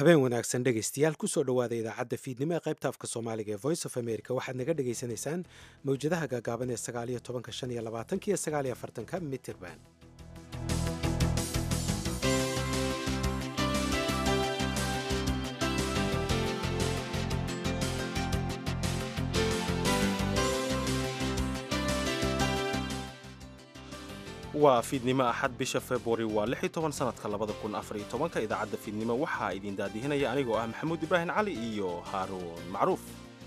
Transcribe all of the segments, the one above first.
habeen wanaagsan dhegaystayaal kusoo dhowaada idaacadda fiidnimo ee qaybta afka soomaaliga ee voice of america waxaad naga dhagaysanaysaan mawjadaha gaagaaban ee sagaaliyo tobanka shan iyo labaatanka iyo sagaaliyo afartanka mitirban waa fiidnimo axad bisha februari waa lix iyo toban sanadka labada kun afar iyo tobanka idaacadda fiidnimo waxaa idin daadihinaya anigoo ah maxamuud ibraahim cali iyo haaruun macruuf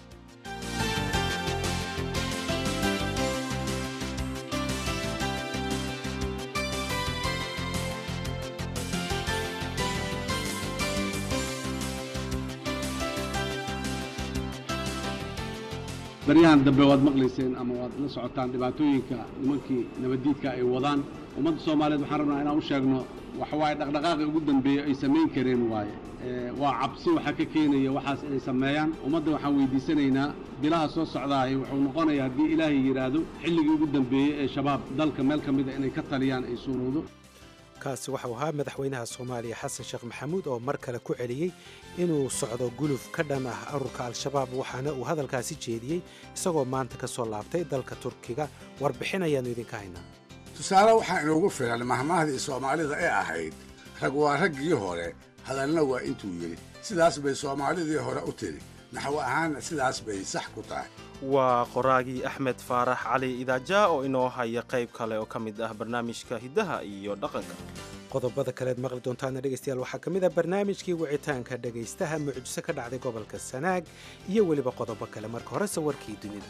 baryahan dambe waad maqlayseen ama waad la socotaan dhibaatooyinka nimankii nabaddiidka ay wadaan ummadda soomaaliyeed waxaan rabnaa inaan u sheegno waxawaaye dhaqdhaqaaqi ugu dambeeya ay samayn kareen waaye waa cabsi waxaa ka keenaya waxaas inay sameeyaan ummadda waxaan weydiisanaynaa bilaha soo socdaahay wuxuu noqonaya haddii ilaahay yidhaahdo xilligii ugu dambeeyey ee shabaab dalka meel ka mida inay ka taliyaan ay suurowdo kaasi waxau ahaa madaxweynaha soomaaliya xasan sheekh maxamuud oo mar kale ku celiyey inuu socdo guluf ka dhan ah ururka al-shabaab waxaana uu hadalkaasi jeediyey isagoo maanta ka soo laabtay dalka turkiga warbixin ayaannu idinka haynaa tusaale waxaa inoogu filan mahmaahdii soomaalida ee ahayd rag waa raggii hore hadalna waa intuu yidhi sidaas bay soomaalidii hore u tidhi naxwo ahaanna sidaas bay sax ku tahay waa qoraagii axmed faarax cali idaaja oo inoo haya qayb kale oo ka mid ah barnaamijka hiddaha iyo dhaqanka qodobada kaleed maqli doontaana dhegaystayaal waxaa ka mid ah barnaamijkii wicitaanka dhegaystaha mucjiso ka dhacday gobolka sanaag iyo weliba qodobo kale marka horese warkii dunida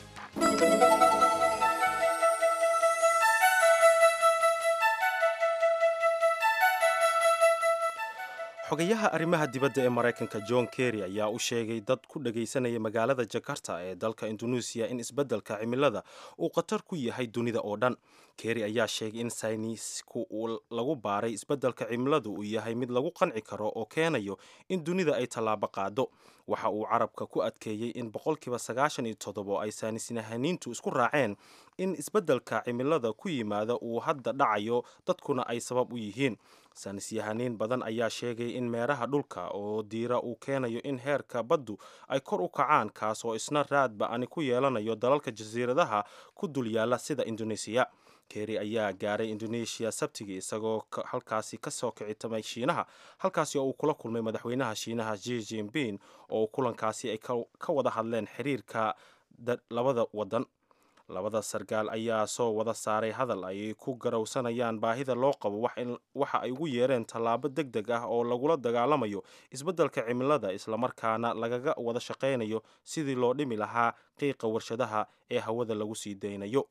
xogayaha arrimaha dibadda ee maraykanka john kerry ayaa u sheegay dad ku dhagaysanaya magaalada jakarta ee dalka indoneesiya in isbeddelka cimilada uu khatar ku yahay dunida oo dhan kerry ayaa sheegay in saynisku uu lagu baaray isbeddelka cimiladu uu yahay mid lagu qanci karo oo keenayo in dunida ay tallaabo qaado waxa uu carabka ku adkeeyey in boqolkiiba sagaashan iyo toddobo ay saynisnahaniintu isku raaceen in isbeddelka cimilada ku yimaada uu hadda dhacayo dadkuna ay sabab u yihiin saynisyahaniin badan ayaa sheegay in meeraha dhulka oo diira uu keenayo in heerka baddu ay kor u kacaan kaas oo isna raad ba-ani ku yeelanayo dalalka jasiiradaha ku dul yaalla sida indoneesiya kerry ayaa gaaray indoneesiya sabtigii isagoo halkaasi ka soo kicitamay shiinaha halkaasi oo uu kula kulmay madaxweynaha shiinaha ji jinping oo kulankaasi ay ka wada hadleen xiriirka labada wadan labada sargaal ayaa soo wada saaray hadal ay ku garowsanayaan baahida loo qabo waxa ay ugu yeereen tallaabo deg deg ah oo lagula dagaalamayo isbeddelka cimilada islamarkaana lagaga wada shaqaynayo sidii loo dhimi lahaa qiiqa warshadaha ee hawada lagu sii daynayo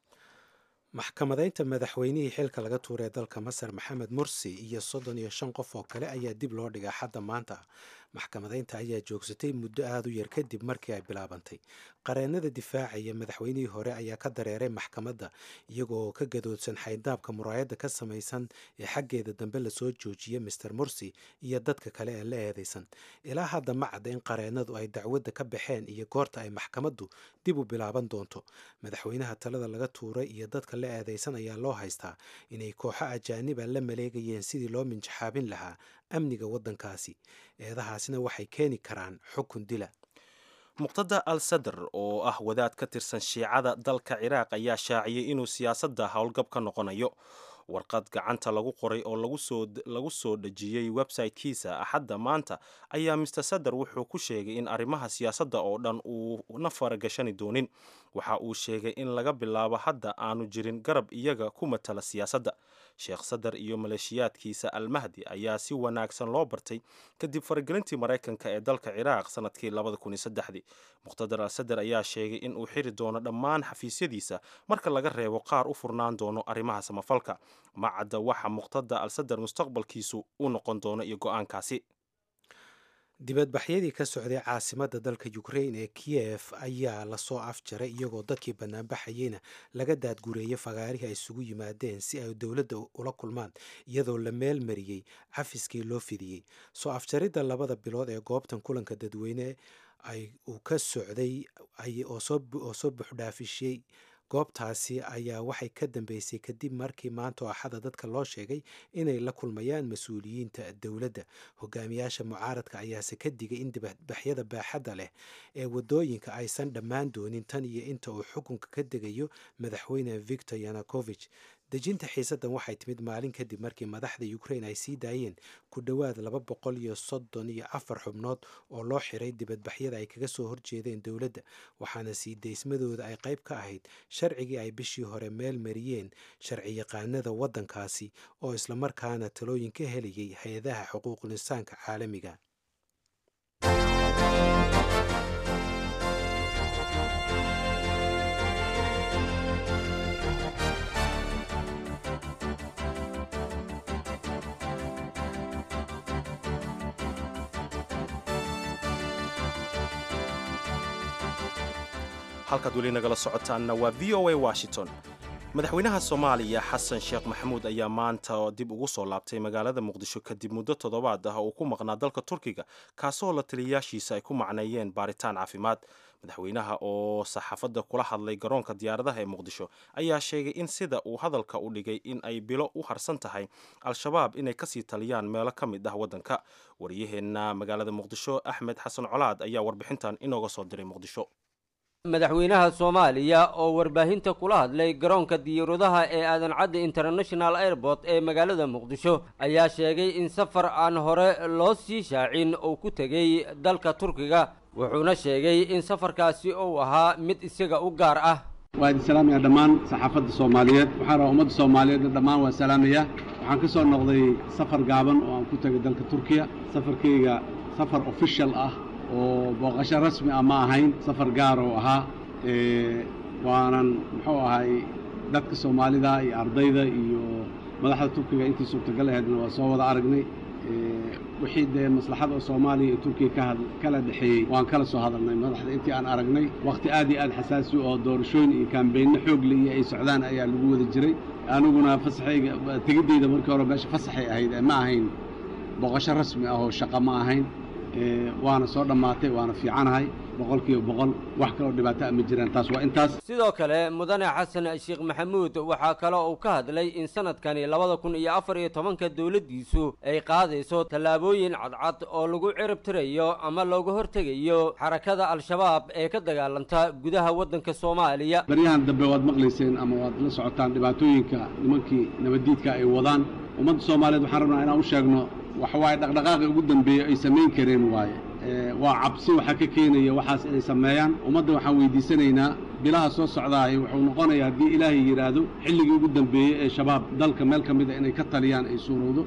maxkamadaynta madaxweynihii xilka laga tuuray dalka masar maxamed mursi iyo soddon iyo shan qof oo kale ayaa dib loo dhigaa xadda maanta maxkamadaynta ayaa joogsatay muddo aada u yar kadib markii ay bilaabantay qareennada difaacaya madaxweynihii hore ayaa ka dareeray maxkamadda iyagoo ka gadoodsan xayndaabka muraayadda ka samaysan ee xaggeeda dambe lasoo joojiyay master mursi iyo dadka kale ee la eedaysan ilaa hadda ma cadda in qareennadu ay dacwadda ka baxeen iyo goorta ay maxkamaddu dib u bilaaban doonto madaxweynaha talada laga tuuray iyo dadka la eedaysan ayaa loo haystaa inay kooxo ajaaniba la maleegayeen sidii loo minjaxaabin lahaa amniga waddankaasi eedahaasina waxay keeni karaan xukun dila muqtada al sadar oo ah wadaad ka tirsan shiicada dalka ciraaq ayaa shaaciyey inuu siyaasadda howlgab ka noqonayo warqad gacanta lagu qoray oo lagu soo dhejiyey website-kiisa axadda maanta ayaa mister sadar wuxuu ku sheegay in arrimaha siyaasadda oo dhan uuna faragashani doonin waxa uu sheegay in laga bilaabo hadda aanu jirin garab iyaga ku matala siyaasadda sheekh sadar iyo maleeshiyaadkiisa almahdi ayaa si wanaagsan loo bartay kadib faragelintii maraykanka ee dalka ciraaq sanadkii muqtadar al sadar ayaa sheegay in uu xiri doono dhammaan xafiisyadiisa marka laga reebo qaar u furnaan doono arrimaha samafalka ma cadda waxa muqtada al sadar mustaqbalkiisu u noqon doono iyo go-aankaasi dibadbaxyadii ka socday caasimadda dalka ukrain ee kiyef ayaa lasoo afjaray iyagoo dadkii banaanbaxayeyna laga daadgureeyey fagaarihii ay isugu yimaadeen si ay dowladda ula kulmaan iyadoo la meel mariyey cafiskii loo fidiyey soo afjaridda labada bilood ee goobtan kulanka dadweyne uu ka socday oo soo buuxdhaafishiyey goobtaasi ayaa waxay ka dambeysay kadib markii maanta oo axada dadka loo sheegay inay la kulmayaan mas-uuliyiinta dowladda hogaamiyaasha mucaaradka ayaase ka digay in dibadbaxyada baaxadda leh ee wadooyinka aysan dhammaan doonin tan iyo inta uu xukunka ka degayo madaxweyne victor yanukovich dejinta xiisaddan waxay timid maalin kadib markii madaxda ukraine ay sii daayeen ku dhowaad laba boqol iyo soddon iyo afar xubnood oo loo xiray dibadbaxyada ay kaga soo horjeedeen dowladda waxaana sii daysmadooda ay qayb ka ahayd sharcigii ay bishii hore meel mariyeen sharci yaqaanada waddankaasi oo islamarkaana talooyin ka helayay hay-adaha xuquuqul insaanka caalamiga halkaad weli nagala socotaanna waa v o a washington madaxweynaha soomaaliya xasan sheekh maxamuud ayaa maanta dib ugu soo laabtay magaalada muqdisho kadib muddo toddobaad ah oo ku maqnaa dalka turkiga kaasoo la taliyayaashiisa ay ku macneeyeen baaritaan caafimaad madaxweynaha oo saxaafadda kula hadlay garoonka diyaaradaha ee muqdisho ayaa sheegay in sida uu hadalka u dhigay in ay bilo u harsan tahay al-shabaab inay kasii taliyaan meelo ka mid ah waddanka wariyaheenna magaalada muqdisho axmed xasan colaad ayaa warbixintan inooga soo diray muqdisho madaxweynaha soomaaliya oo warbaahinta kula hadlay garoonka diyaaradaha ee aadan cadde international airport ee magaalada muqdisho ayaa sheegay in safar aan hore loo sii shaacin uu ku tegey dalka turkiga wuxuuna sheegay in safarkaasi uu ahaa mid isaga u gaar ah waa idin salaamaya dhammaan saxaafadda soomaaliyeed waxaan rabaa ummadda soomaaliyeedna dhammaan waa salaamaya waxaan ka soo noqday safar gaaban oo aan ku tegay dalka turkiya safarkayga safar official ah oo booqasho rasmi ah ma ahayn safar gaar oo ahaa waanan muxuu ahay dadka soomaalida iyo ardayda iyo madaxda turkiga intii suurtagal ahaydna waa soo wada aragnay wixii dee maslaxada oo soomaaliya iyo turkiya ka kala dhexeeyey waan kala soo hadalnay madaxda intii aan aragnay wakhti aad iyo aad xasaasi oo doorashooyin iyo kaambeynno xoogle iyo ay socdaan ayaa lagu wada jiray aniguna fasaxayga tegiddayda markii hore meesha fasaxay ahayd ma ahayn booqasho rasmi ah oo shaqo ma ahayn waana soo dhammaatay waana fiicanahay boqolkiiba boqol wax kaloo dhibaato a ma jiraan taas waa intaas sidoo kale mudane xasan sheekh maxamuud waxaa kale uu ka hadlay in sanadkani labada kun iyo afar iyo tobanka dowladdiisu ay qaadayso tallaabooyin cadcad oo lagu cirib tirayo ama looga hortegayo xarakada al-shabaab ee ka dagaalanta gudaha waddanka soomaaliya baryahan dambe waad maqlayseen ama waad la socotaan dhibaatooyinka nimankii nabaddiidka ay wadaan ummadda soomaaliyeed waxaan rabnaa inaan u sheegno waxa waaye dhaqdhaqaaqii ugu dambeeyey ay samayn kareen waaye waa cabsi waxaa ka keenaya waxaas inay sameeyaan ummadda waxaan weydiisanaynaa bilaha soo socdaahi wuxuu noqonayaa haddii ilaahay yidhaahdo xilligii ugu dambeeyey ee shabaab dalka meel ka mida inay ka taliyaan ay suurowdo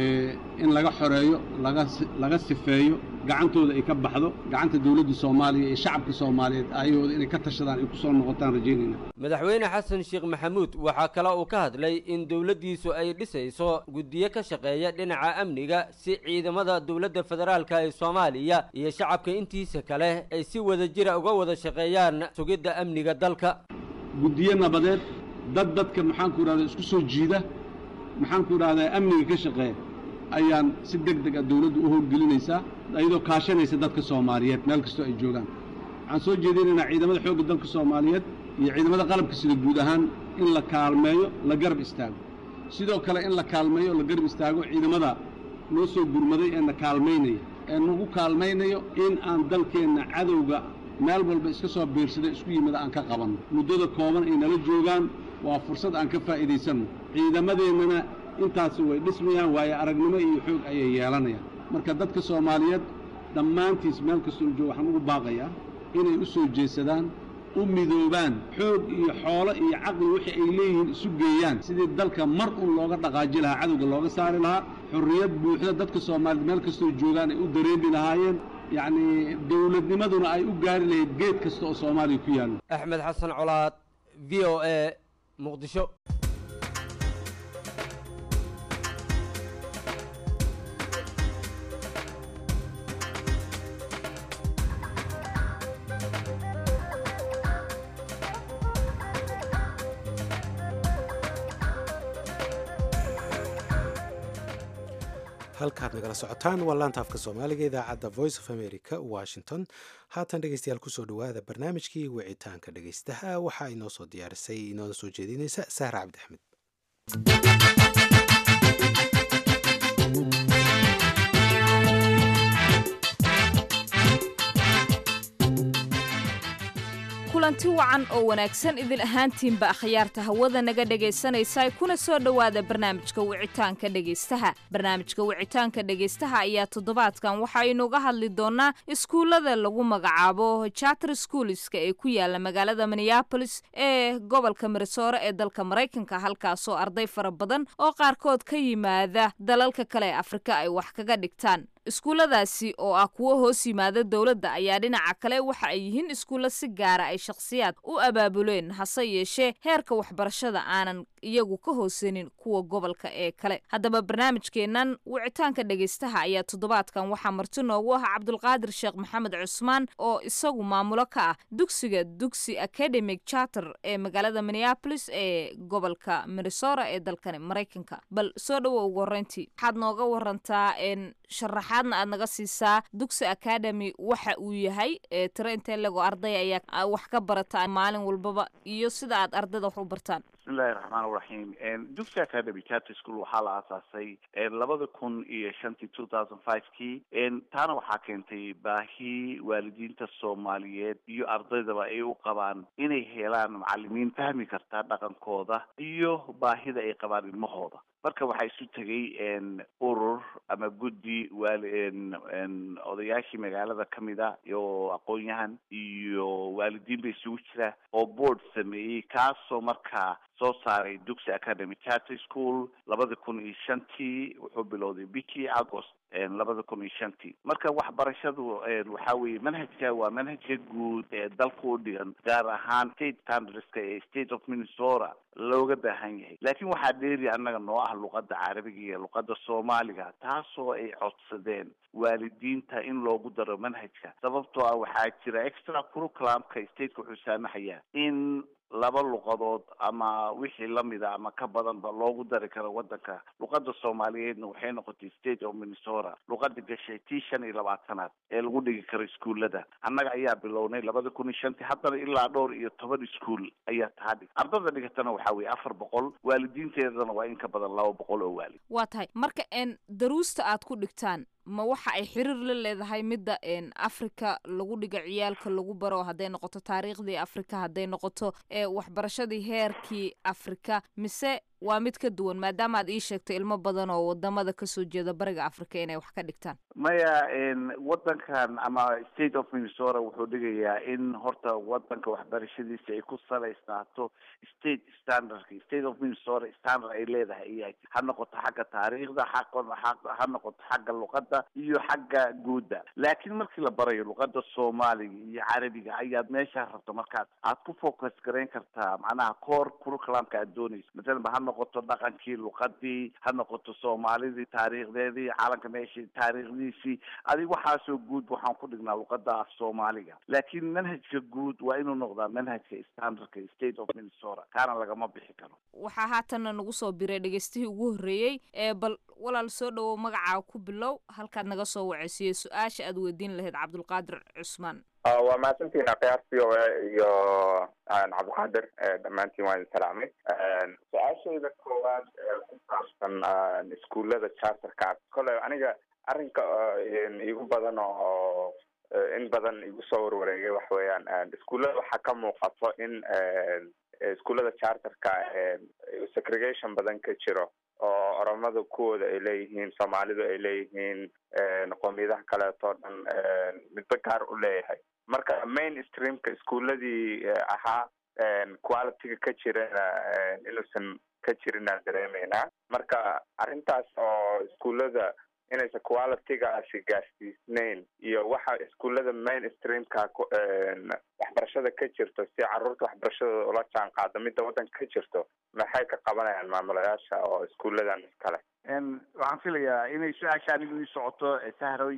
in laga xoreeyo laga laga sifeeyo gacantooda ay ka baxdo gacanta dowladda soomaaliya iyo shacabka soomaaliyeed ayahooda inay ka tashadaan ay ku soo noqotaan rajaynayna madaxweyne xasan sheekh maxamuud waxaa kale uu ka hadlay in dowladdiisu ay dhisayso guddiyo ka shaqeeya dhinaca amniga si ciidamada dowladda federaalka ee soomaaliya iyo shacabka intiisa kale ay si wada jira uga wada shaqeeyaan sugidda amniga dalka guddiyo nabadeed dad dadka maxaanku idhahda isku soo jiida maxaanku idhahdaa amniga ka shaqeeya ayaan si deg deg a dawladdu u howlgelinaysaa iyadoo kaashanaysa dadka soomaaliyeed meel kastoo ay joogaan waxaan soo jeedinaynaa ciidamada xoogga dalka soomaaliyeed iyo ciidamada qalabka sida guud ahaan in la kaalmeeyo la garab istaago sidoo kale in la kaalmeeyo la garab istaago ciidamada noo soo gurmaday ee na kaalmaynaya ee nagu kaalmaynayo in aan dalkeenna cadowga meel walba iska soo biirsada isku yimida aan ka qabanno muddada kooban ay nala joogaan waa fursad aan ka faa'iidaysanno ciidamadeennana intaasi way dhismayaan waayo aragnimo iyo xoog ayay yeelanayaan marka dadka soomaaliyeed dhammaantiis meel kastoo jooga waxaan ugu baaqayaa inay u soo jeesadaan u midoobaan xoog iyo xoolo iyo caqli wixii ay leeyihiin isu geeyaan sidii dalka mar un looga dhaqaaji lahaa cadowga looga saari lahaa xorriyad buuxda dadka soomaaliyeed meel kastoo joogaan ay u dareemi lahaayeen yacnii dawladnimaduna ay u gaari lahayd geed kasta oo soomaaliya ku yaallo axmed xasan colaad v o a muqdisho halkaad nagala socotaan waa laanta afka soomaaliga idaacadda voice of america washington haatan dhegeystayaal kusoo dhawaada barnaamijkii wicitaanka dhegeystaha waxaa inoo soo diyaarisay inoona soo jeedinaysa sahra cabdi axmed kulanti wacan oo wanaagsan idin ahaantiinba akhyaarta hawada naga dhegaysanaysa kuna soo dhowaada barnaamijka wicitaanka dhegaystaha barnaamijka wicitaanka dhegaystaha ayaa toddobaadkan waxaynuga hadli doonaa iskuullada lagu magacaabo charter schoolska ee ku yaala magaalada minneabolis ee gobolka minnesore ee dalka maraykanka halkaasoo arday fara badan oo qaarkood ka yimaada dalalka kale ee afrika ay wax kaga dhigtaan iskuulladaasi oo ah kuwo hoos yimaada dowladda ayaa dhinaca kale waxa ay yihiin iskuulla si gaara ay shakhsiyaad u abaabuleen hase yeeshee heerka waxbarashada aanan iyagu ka hoosanin kuwa gobolka ee kale haddaba barnaamijkeennan wicitaanka dhegaystaha ayaa toddobaadkan waxaa marti noogu ah cabdulqaadir sheekh maxamed cusmaan oo isagu maamulo ka ah dugsiga dugsi academic charter ee magaalada minneabolis ee gobolka minnesora ee dalkani maraykanka bal soo dhowo ugu horreyntii waxaad nooga warantaa sharaxaadna aad naga siisaa dugsi academy waxa uu yahay tiro intee lego arday ayaa wax ka barata maalin walbaba iyo sida aad ardayda wax u bartaan bismillahi raxmaan raxiim dugsi academy charter school waxaa la aasaasay labada kun iyo shantii two thousand five kii taana waxaa keentay baahi waalidiinta soomaaliyeed iyo ardaydaba ay u qabaan inay helaan macalimiin fahmi karta dhaqankooda iyo baahida ay qabaan ilmahooda marka waxaa isu tegay urur ama guddi waali odayaashii magaalada ka mid a iyo aqoon-yahan iyo waalidiin ba isugu jira oo board sameeyey kaasoo markaa soo saaray dugsi academy charter school labada kun iyo shantii wuxuu bilowday bishii agost labada kun iyo shantii marka waxbarashadu waxaa weeye manhajka waa manhajka guud ee dalka u dhigan gaar ahaan state standardska ee state of minnesota looga baahan yahay laakiin waxaa dheeri annaga noo ah luqadda carabiga iyo luqadda soomaaliga taasoo ay codsadeen waalidiinta in loogu daro manhajka sababtoo ah waxaa jira extra curriculumka stateka wuxuu saamaxayaa in laba luqadood ama wixii lamida ama ka badanba loogu dari karo wadanka luqada soomaaliyeedna waxay noqotay state of minnesota luqada gashay tii shan iyo labaatanaad ee lagu dhigi karo iskuullada annaga ayaa bilownay labada kun iyo shantii haddana ilaa dhowr iyo toban iskuol ayaa taadhig ardada dhigatana waxaa weeye afar boqol waalidiinteedana waa in ka badan laba boqol oo waalid waa tahay marka n daruusta aad ku dhigtaan ma waxa ay xiriir la leedahay midda africa lagu dhiga ciyaalka lagu baro hadday noqoto taariikhdii africa hadday noqoto waxbarashadii heerkii africa mise waa mid ka duwan maadaama aad ii sheegtay ilmo badan oo wadamada kasoo jeeda bariga africa inay wax ka dhigtaan maya wadankan ama state of minnesota wuxuu dhigayaa in horta wadanka waxbarashadiisa ay ku salaysnaato state standardka state of minnesota standard ay leedahay iyahay ha noqoto xagga taariikhda ha noqoto xagga luqada iyo xagga guudda laakiin markii la barayo luqada soomaaliga iyo carabiga ayaad meeshaa rabto markaas aad ku focus garayn kartaa macnaha core curriculumka aad doonayso masalanba ha noqoto dhaqankii luqadii ha noqoto soomaalidii taariikhdeedii calanka meeshii taariikhdiisii adig waxaasoo guud waxaan ku dhignaa luqada af soomaaliga laakiin manhajka guud waa inuu noqdaa manhajka standardka state of minnesota kaana lagama bixi karo waxaa haatanna nagu soo biray dhegeystihii ugu horreeyey ee bal walaal soo dhowow magacaa ku bilow halkaad naga soo waceysiiyo su-aasha aad weydiin lahayd cabdulqaadir cusmaan waa mahadsantihiin akhyaar c o a iyo cabdilqaadir dhammaantiin waa idin salaamay su-aashayda koowaad ku saabsan iskuullada charterka kole aniga arrinka igu badan oo in badan igu soo warwareegay waxa weeyaan iskuullada waxaa ka muuqato in iskuullada charterka segregation badan ka jiro oo oromada kuwooda ay leeyihiin soomaalidu ay leeyihiin qoomiyadaha kaleeto dhan midba gaar u leeyahay marka main streamka iskuuladii ahaa qualityga ka jirana inuusan ka jirinaan dareemeynaa marka arrintaas oo iskuullada inaysan qualitygaasi gaarsiisnayn iyo waxa iskuullada main streamka waxbarashada ka jirto si caruurta waxbarashadooda ula jaan qaado midda waddanka ka jirto maxay ka qabanayaan maamulayaasha oo iskuulladan iskale waxaan filayaa inay su-aasha anigu ii socoto sahroy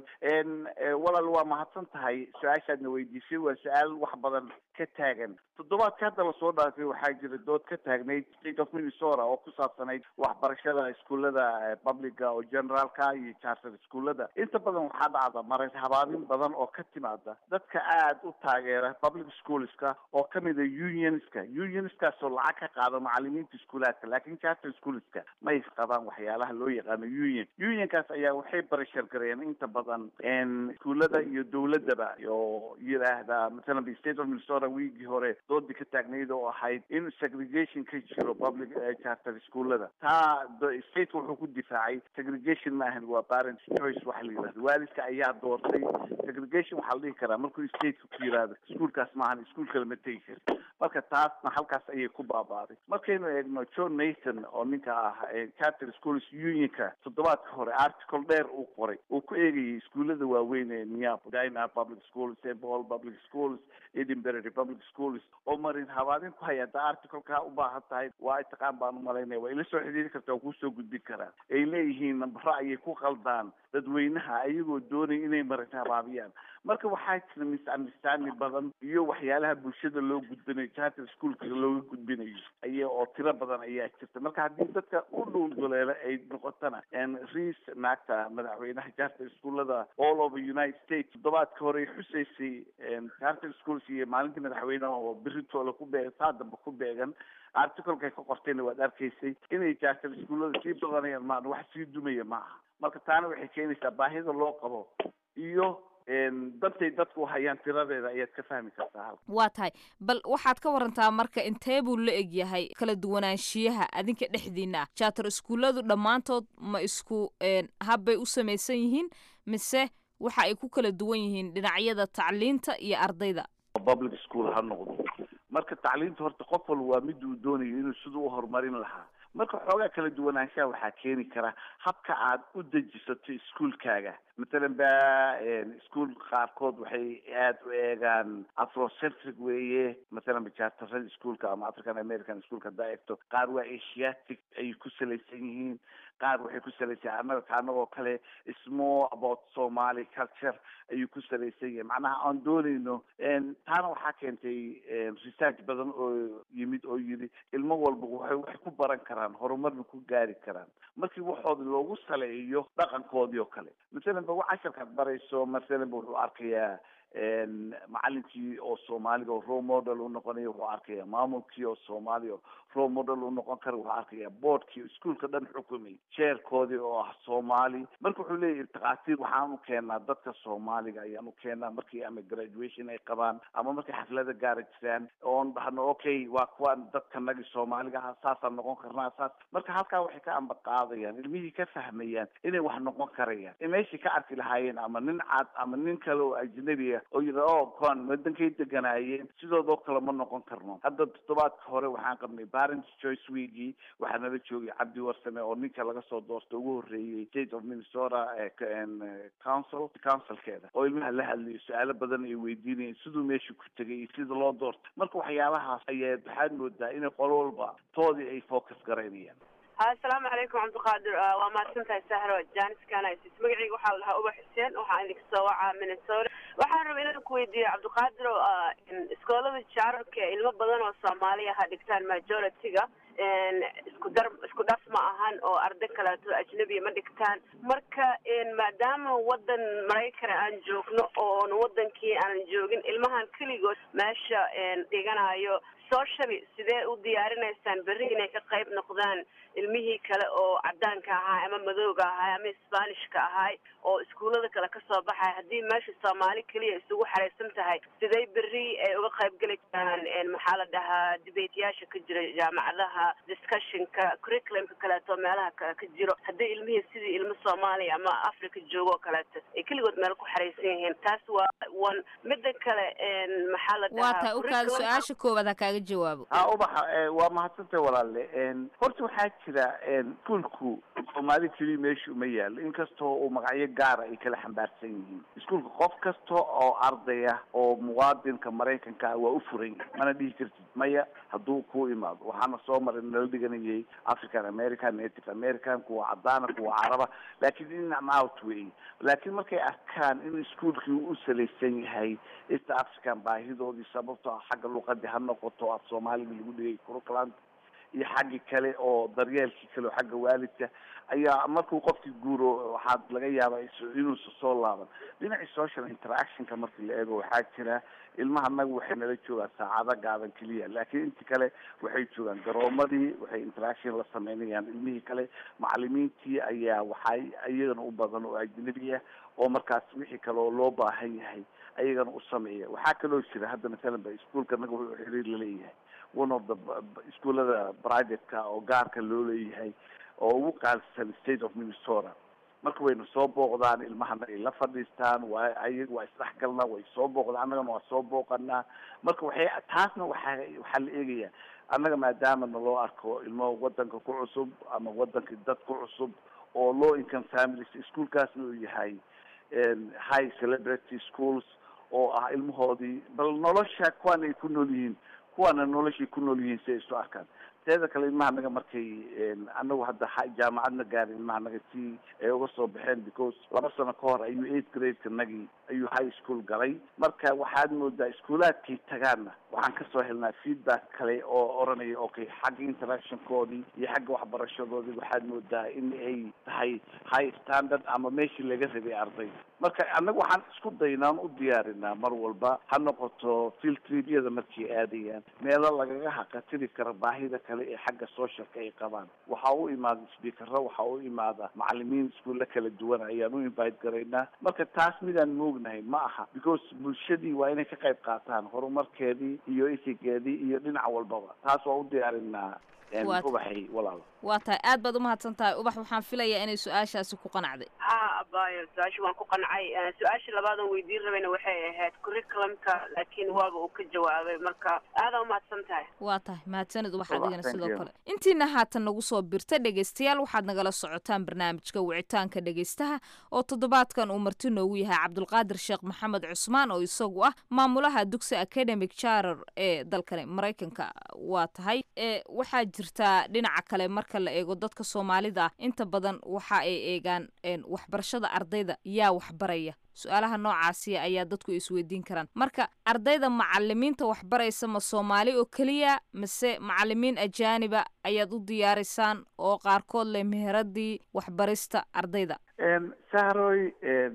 walaal waa mahadsan tahay su-aashaadna weydiisay waa su-aal wax badan ka taagan toddobaadka hadda lasoo dhaafay waxaa jira dood ka taagnayd state of minnesota oo ku saabsanayd waxbarashada iskuullada publica oo generaalka iyo charter iskuullada inta badan waxaa dhacda marar habaabin badan oo ka timaada dadka aada u taageera public schoolska oo kamida unionska unionskaasoo lacag ka qaada macalimiinta iskuulaadka laakiin charter schoolska may qabaan waxyaalaha loo yaqaano union unionkaas ayaa waxay barashar gareeyeen inta badan iskuullada iyo dowladaba oo yidhaahda masalan state of minnesota wiigii hore doodii ka taagnayd oo ahayd in segregation ka jiro public charter iskuullada taa state wuxuu ku difaacay segregation maahan waa parent choice waxa la yidhahda waalidka ayaa doortay segregation waxaa la dhihi karaa markuu stateka ku yidhaahdo iskuolkaas maahan iskuol kale ma tegi kari marka taasna halkaas ayay ku baabaaday markaynu eegno john mason oo ninka ah charter schools unionka toddobaadka hore article dheer uu qoray uu ku eegayay iskuullada waaweyn ee minneapolis dina public schools st paul public schools edinburgh public schools oo marin habaadin ku haya haddaa articleka u baahan tahay waa taqaan baan umalaynaya waa ila soo xidhiiri karta waa kuusoo gudbin karaa ay leeyihiin nambaro ayay ku qaldaan dadweynaha ayagoo doonaya inay marin habaabiyaan marka waxaa jira misunderstanding badan iyo waxyaalaha bulshada loo gudbinayo charter schoolka looga gudbinayo aya oo tiro badan ayaa jirta marka haddii dadka u dhuulduleela ay noqotana riis naagta madaxweynaha charter schoolada all over united states toddobaadka hore xusaysay charter schools iyo maalintii madaxweyneha oo beritoola ku beegan saa damba ku beegan articlekay ka qortayna waad arkaysay inay charter schoolada sii badanayaan maan wax sii dumaya maaha marka taana waxay keenaysaa baahida loo qabo iyo dantay dadku hayaan tiradeeda ayaad ka fahmi kartaa halka waa tahay bal waxaad ka warantaa marka intee buu la eg yahay kala duwanaanshiyaha adinka dhexdiina ah charter iskuulladu dhammaantood ma isku habbay u samaysan yihiin mise waxa ay ku kala duwan yihiin dhinacyada tacliinta iyo ardayda public school ha noqdo marka tacliinta horta qof walba waa mid uu doonayo inuu siduu u horumarin lahaa marka xoogaa kala duwanaanshaha waxaa keeni kara habka aad u dejisato iskuolkaaga matalan ba iskuol qaarkood waxay aada u eegaan afrocentric weeye matalan bajaartarada iskuolka ama african american iskuolka haddaa eegto qaar waa asiatic ayay ku salaysan yihiin qaar waxay ku salaysan annaga anagoo kale small about somali culture ayuu ku salaysan yahay macnaha aan doonayno taana waxaa keentay research badan oo yimid oo yidhi ilmo walba waxay wax ku baran karaan horumarna ku gaari karaan markii waxooda loogu saleeyo dhaqankoodii oo kale masalan ba casharkaad barayso masalan ba wuxuu arkayaa macalinkii oo soomaaliga oo role model u noqonayo wuxuu arkaya maamulkii oo soomaaliya oo role model u noqon kara wuxuu arkaya boardkii iskuolka dhan xukumay jeerkoodii oo ah soomaali marka wuxuu leeyahay takhaatiir waxaan u keenaa dadka soomaaliga ayaan u keenaa markii ama graduation ay qabaan ama markay xaflada gaara jiraan oon dhahno okay waa kuwaan dadka nagi soomaaliga ah saasaan noqon karnaa saas marka halkaa waxay ka amba qaadayaan ilmihii ka fahmayaan inay wax noqon karayaan meeshii ka arki lahaayeen ama nin cad ama nin kale oo ajnabiga oo yidha o kuwaan wadankay deganaayeen sidoodoo kale ma noqon karno hadda toddobaadka hore waxaan qabnay parents choice weekii waxaa nala joogay cabdi warsame oo ninka laga soo doorta ugu horreeyey state of minnesota council councilkeeda oo ilmaha la hadlayo su-aalo badan ay weydiinayeen siduu meesha ku tegay iyo sida loo doortay marka waxyaabahaas ayaa waxaad moodaa inay qolo walba toodii ay focus garaynayaan asalaamu calaykum cabdiqaadir waa mahadsantahay sahro janis kanisis magacayga waxaa la dhahaa uba xuseen waxaa idinka soo wacaa minnesota waxaan rabay inaan ku weydiiyo cabdiqaadir iskoolada jaararka ilmo badan oo soomaaliya ha dhigtaan majority-ga isku dar isku dhaf ma ahan oo arday kaleeto ajnabiya ma dhigtaan marka maadaama wadan maraykana aan joogno oon wadankii aanan joogin ilmahan keligood meesha dhiganayo socially sidee u diyaarinaysaan berri inay ka qayb noqdaan ilmihii kale oo cadaanka ahaa ama madowga ahaa ama sbanishka ahay oo iskuullada kale kasoo baxay haddii meesha soomaali keliya isugu xaraysan tahay sidee berri ay uga qayb geli karaan maxaa la dhahaa dibeetyaasha ka jira jaamacadaha discussionka curriculumka kaleeto meelaha kale ka jiro haddii ilmihii sidii ilmo soomaaliya ama africa joogo oo kaleeto ay keligood meel ku xaraysan yihiin taas waa one mida kale maxaa la waa tahay ukaada su-aasha koowaad ha kaaga jawaabo ha ubaxa waa mahadsantay walaalle horta waxaa jira iskuolku soomaali keliya meesha uma yaalo inkastoo uu magacyo gaara ay kala xambaarsan yihiin iskuolka qof kasta oo ardaya oo muwaadinka maraykanka ah waa u furan yahay mana dhihi kartid maya hadduu ku imaado waxaana soo maray nala dhiganayay african american native american kuwa cadaana kuwa caraba laakiin in and out wey laakiin markay arkaan in iskuolkii u salaysan yahay east african baahidoodii sababto ah xagga luqadii ha noqoto af soomaaliga lagu dhigay curriculum iyo xaggii kale oo daryeelkii kale oo xagga waalidka ayaa markuu qofkii guuro waxaad laga yaabaa inuusa soo laaban dhinacii social interactionka markii la eego waxaa jira ilmaha naga waxay nala joogaan saacado gaaban keliya laakiin intii kale waxay joogaan garoomadii waxay interaction la sameynayaan ilmihii kale macalimiintii ayaa waxay iyagana u badan oo ajnabi ah oo markaas wixii kale oo loo baahan yahay ayagana u sameeya waxaa kaloo jira hadda masalan ba iskuolka naga wuxuu xiriir laleeyahay one of the iskuolada privateka oo gaarka loo leeyahay oo ugu qaalisan state of minnesota marka wayna soo booqdaan ilmahana ay la fadhiistaan waa ayaga waa isdhexgalnaa way soo booqdaan annagana waa soo booqanaa marka waxay taasna waxaa waxaa la eegayaa annaga maadaama naloo arko ilmo wadanka ku cusub ama wadanka dad ku cusub oo low income families ischoolkaasna uu yahay high celebrity schools oo ah ilmahoodii bal nolosha kuwan ay ku nool yihiin kuwaana noloshay ku nool yihiin si ay isu arkaan teeda kale ilmaha naga markay anagu hadda jaamacadna gaarin ilmaha naga si ay uga soo baxeen because laba sano ka hor ayuu eight gradeka nagii ayuu high school galay marka waxaad moodaa iskuulaadkay tagaanna waxaan kasoo helnaa feedback kale oo oranaya okay xagga interactionkoodii iyo xagga waxbarashadoodii waxaad moodaa in ay tahay high standard ama meeshii laga rabay ardayda marka annaga waxaan isku daynaan u diyaarinaa mar walba ha noqoto field tribyada markay aadayaan meelo lagaga haqatiri kara baahida kale ee xagga socialka ay qabaan waxaa u imaada speakero waxaa u imaada macalimiin iskuulla kala duwan ayaan u invite garaynaa marka taas midaan moognahay ma aha because bulshadii waa inay ka qayb qaataan horumarkeedii iyo isigeedii iyo dhinac walbaba taas waa u diyaarinaa ubaxay walaalo waa tahay aad baad umahadsan tahay ubax waxaan filayaa inay su-aashaasi ku qanacday ha abayo su-aasha waan ku qancay su-aasha labaadan weydiin rabayna waxay ahayd curriculumka laakiin waaba uu ka jawaabay marka aadaa umahadsan tahay waa tahay mahadsanid ubax adigana sidoo kale intiina haatan nagu soo birta dhegaystayaal waxaad nagala socotaan barnaamijka wicitaanka dhegaystaha oo toddobaadkan uu marti noogu yahay cabdulqaadir sheekh maxamed cusmaan oo isagu ah maamulaha dugsi academic charer ee dalkani maraykanka waa tahay waxaa jirtaa dhinaca kale marka la eego dadka soomaalida ah inta badan waxa ay eegaan waxbarashada ardayda yaa waxbaraya su-aalaha noocaasiya ayaa dadku isweydiin karaan marka ardayda macalimiinta waxbaraysa ma soomaali oo keliya mise macalimiin ajaaniba ayaad u diyaariysaan oo qaarkood leh meheradii waxbarista ardayda sahroy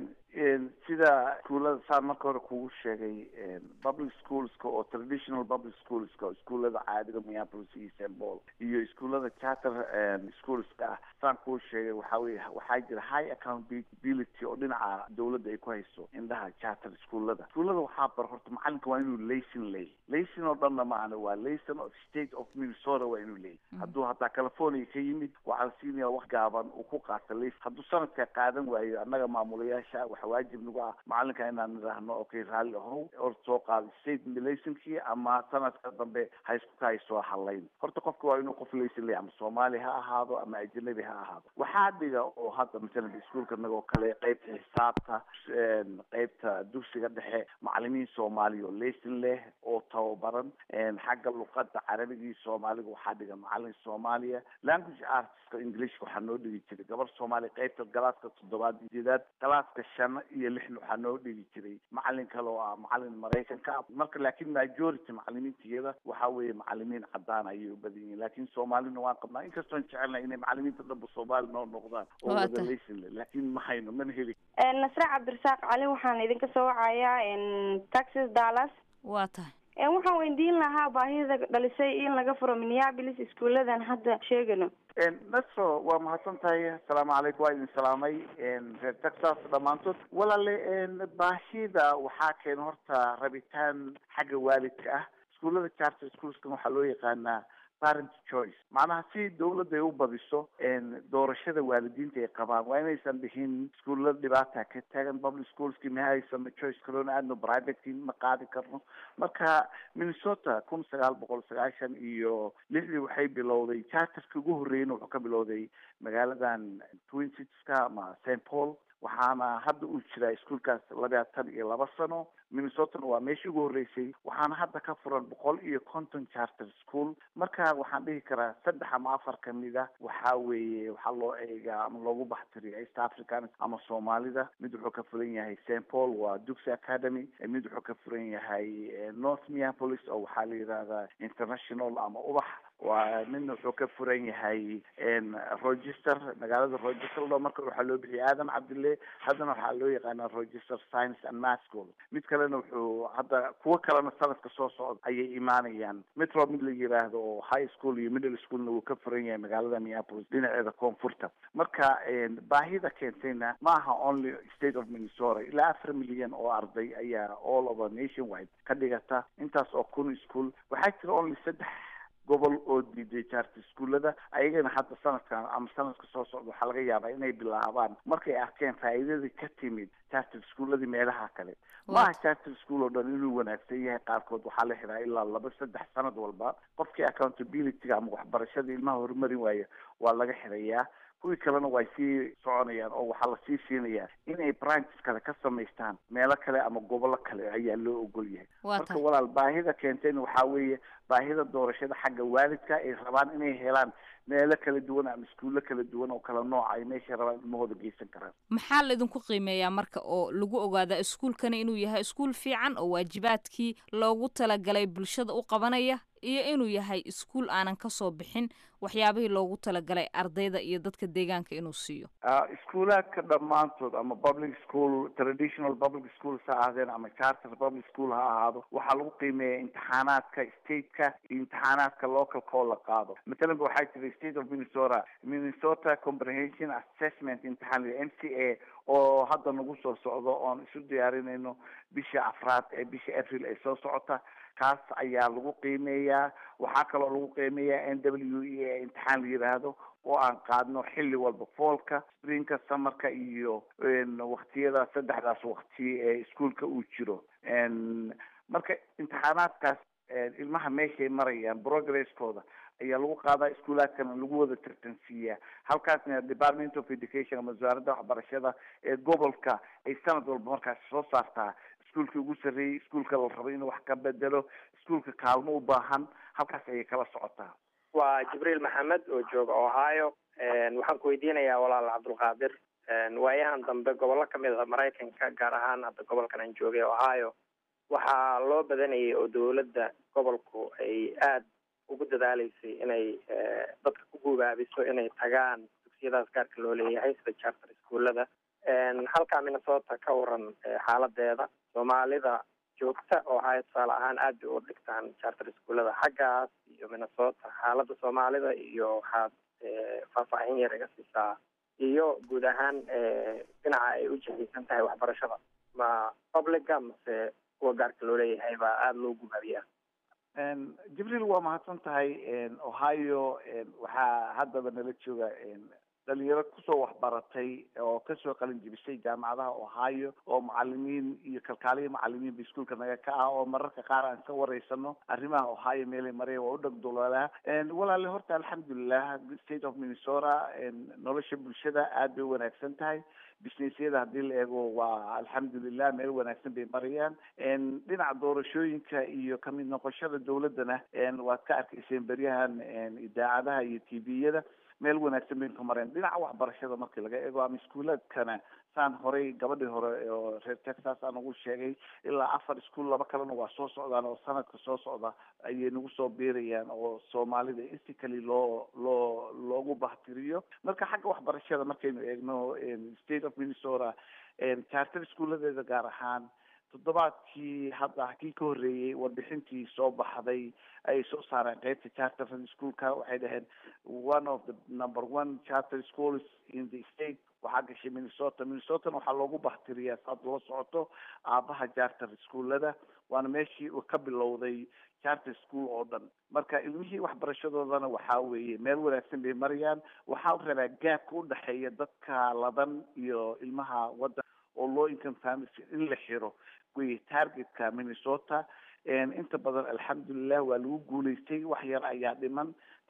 sida iskuullada saan marka hore kugu sheegay public schoolska oo traditional public schoolska oo iskuullada caadiga minneapolis iyo st paul iyo iskuullada charter schoolska ah saan kuu sheegay waxaa weye waxaa jira high accountability oo dhinaca dawladda ay ku hayso indhaha charter iskuullada iskuullada waxaa bar horta macalinka waa inuu layson leeyahy layson oo dhanna maana waa layson of state of minnesota waa inuu leeyahy hadduu hataa california ka yimid waxaa la siinaya wax gaaban uu ku qaata layson hadduu sanadka qaadan waayo annaga maamulayaasha waxa waajib nagu ah macalinka inaan nidhaahno okay raalli ahow or soo qaado state laysonkii ama sanadka dambe hayskuka hay soo halayn horta qofka waa inuu qof layson leeyahy ama soomaali ha ahaado ama ajnabi ha ahaado waxaa dhiga oo hadda masalan iskuolka nagoo kale qeybta xisaabta qeybta dugsiga dhexe macalimiin soomaaliya oo layson leh oo tababaran xagga luqada carabigii soomaaliga waxaa dhiga macalin soomaaliya language artska englishka waxaa noo dhigi jiray gabar soomaaliya qeybta galaaska toddobaad sideedaad galaaska shan iyo lixna waxaa noo dhigi jiray macalin kale oo ah macalin maraykanka ah marka laakiin majority macalimiintiyada waxaa weeye macalimiin cadaan ayay u badan yihiin laakiin soomaalina waan qabnaa inkastoon jecelnahay inay macalimiinta dhanba soomaali noo noqdaan oo wada layson leh laakiin ma hayno mana heli nasre cabdirasaaq cali waxaan idinka soo wacayaa texas dallas waa tahay waxaan weydiin lahaa baahida dhalisay in laga furo minneapolis iskuuladan hadda sheegano nasro waa mahadsan tahay asalaamu calaykum waa idin salaamay reer texas dhammaantood walaale baahida waxaa keena horta rabitaan xagga waalidka ah iskuullada charter schoolskan waxaa loo yaqaanaa parent choice macnaha si dawladda ay u badiso doorashada waalidiinta ay qabaan waa inaysan dhihin iskuullada dhibaata ka taagan public schoolski ma haysano choice kaloona aadno privateki ma qaadi karno marka minnesota kun sagaal boqol sagaashan iyo lixdii waxay bilowday charterka ugu horreeyna wuxuu ka bilowday magaaladan twin citieska ama st paul waxaana hadda uu jiraa iskuolkaas labaatan iyo laba sano minnesotana waa meeshii ugu horreysay waxaana hadda ka furan boqol iyo konton charter school marka waxaan dhihi karaa saddex ama afar kamid a waxaa weeye waxaa loo eegaa ama loogu baxtiriya east african ama soomaalida mid wuxuu ka furan yahay st paul waa duxy academy mid wuxuu ka furan yahay north minneapolis oo waxaa la yidhahdaa international ama ubax waa midna wuxuu ka furan yahay rochester magaalada rochester lo marka waxaa loo bixiyay aadam cabdille haddana waxaa loo yaqaanaa rochester science and math school mid kalena wuxuu hadda kuwo kalena sanadka soo socda ayay imaanayaan metro mid la yiraahdo oo high school iyo middle schoolna wuu ka furan yahay magaalada minneapolis dhinaceeda koonfurta marka baahida keentayna ma aha only state of minnesota ilaa afar milyan oo arday ayaa all over nation wide ka dhigata intaas oo kun school waxaa jira only saddex gobol oo diiday charter iskuullada ayagana hadda sanadkan ama sanadka soo socda waxaa laga yaabaa inay bilaabaan markay arkeen faa'iidadii ka timid charter iskuulladii meelaha kale maaha charter school oo dhan inuu wanaagsan yahay qaarkood waxaa la xiraa ilaa laba saddex sanad walba qofkii accountabilityga ama waxbarashada ilmaha horumarin waaya waa laga xirayaa kuwii kalena way sii soconayaan oo waxaa lasii siinayaa inay branches kale ka samaystaan meelo kale ama gobollo kale ayaa loo ogol yahay marka walaal baahida keentayna waxaa weeye baahida doorashada xagga waalidka ay rabaan inay helaan meelo kala duwan ama iskuullo kala duwan oo kala nooca ay meeshay rabaan ilmahooda geysan karaan maxaa laydinku qiimeeyaa marka oo lagu ogaadaa iskuulkani inuu yahay iskuul fiican oo waajibaadkii loogu talagalay bulshada u qabanaya iyo inuu yahay iskuul aanan kasoo bixin waxyaabihii loogu talagalay ardayda iyo dadka deegaanka inuu siiyo iskuulaadka dhammaantood ama public school traditional public schools ha ahaadeen ama charter public school ha ahaado waxaa lagu qiimeeya imtixaanaadka stateka iyo imtixaanaadka localka oo la qaado matalan ba waxaa jira state of minnesota minnesota comprehension assessment imtixaan m c a oo hadda nagu soo socdo oon isu diyaarinayno bisha afraad ee bisha april ee soo socota kaas ayaa lagu qiimeeyaa waxaa kaloo lagu qiimeeyaa n w e ee imtixaan la yidhaahdo oo aan qaadno xilli walba foolka springka summerka iyo waktiyada saddexdaas wakti ee iskuolka uu jiro marka imtixaanaadkaas ilmaha meeshay marayaan progresskooda ayaa lagu qaadaa iskuulaadkana lagu wada tartansiiyaa halkaasna department of education ama wasaaradda waxbarashada ee gobolka ay sanad walba markaas soo saartaa iskuulka ugu sarreeyey iskuulka la rabo inuu wax ka bedelo iskuulka kaalmo u baahan halkaas ayay kala socotaa waa jibriil maxamed oo jooga ohio waxaan ku weydiinayaa walaal cabdulqaadir waayahan dambe gobollo kamid a maraykanka gaar ahaan hadda gobolkan aan joogay ohio waxaa loo badanayay oo dowladda gobolku ay aada ugu dadaaleysay inay dadka ku gubaabiso inay tagaan dugsiyadaas gaarka loo leeyahay sida charter iskuullada halkaa minnesota ka waran xaaladeeda soomaalida joogta oo haya tusaale ahaan aad bay u dhigtaan charter iskuullada xaggaas iyo minnesota xaaladda soomaalida iyo waxaad faahfaahin yar iga siisaa iyo guud ahaan dhinaca ay u jihaysan tahay waxbarashada ma publica mase kuwa gaarka loo leeyahay baa aada loo gubaabiyaa jibriil waa mahadsan tahay ohio waxaa haddaba nala jooga dhalinyaro kusoo waxbaratay oo kasoo qalin jibisay jaamacadaha ohio oo macalimiin iyo kalkaaliya macalimiin ba iskuolka naga ka ah oo mararka qaar aan ka wareysano arrimaha ohio meelay maraya waa u dhagdulolaa walaale horta alxamdulilah state of minnesota nolosha bulshada aad bay wanaagsan tahay businessyada haddii la eego waa alxamdulilah meel wanaagsan bay marayaan dhinaca doorashooyinka iyo kamid noqoshada dowladdana waad ka arkayseen beryahan idaacadaha iyo t v-yada meel wanaagsan baynu ka mareen dhinaca waxbarashada markii laga eego ama iskuulaadkana saan horey gabadhii hore oo reer texas aan ugu sheegay ilaa afar iskuol laba kalena waa soo socdaan oo sanadka soo socda ayay nagu soo biirayaan oo soomaalida instically loo loo loogu bahtiriyo marka xagga waxbarashada markaynu eegno state of minnesota charter iskuuladeeda gaar ahaan toddobaadkii hadda kii ka horreeyey warbixintii soo baxday ayay soo saareen qeybta charter schoolka waxay dhaheen one of the number one charter schools in the state waxaa gashay minnesota minnesotana waxaa loogu bahtiriyaa saad ula socoto aabaha charter schoolada waana meeshii uu ka bilowday charter school oo dhan marka ilmihii waxbarashadoodana waxaa weeye meel wanaagsan bay marayaan waxaa rabaa gaabka udhexeeya dadka ladan iyo ilmaha waddan oo low income families in la xiro wey targetka minnesota inta badan alxamdulilah waa lagu guulaystay wax yar ayaa dhiman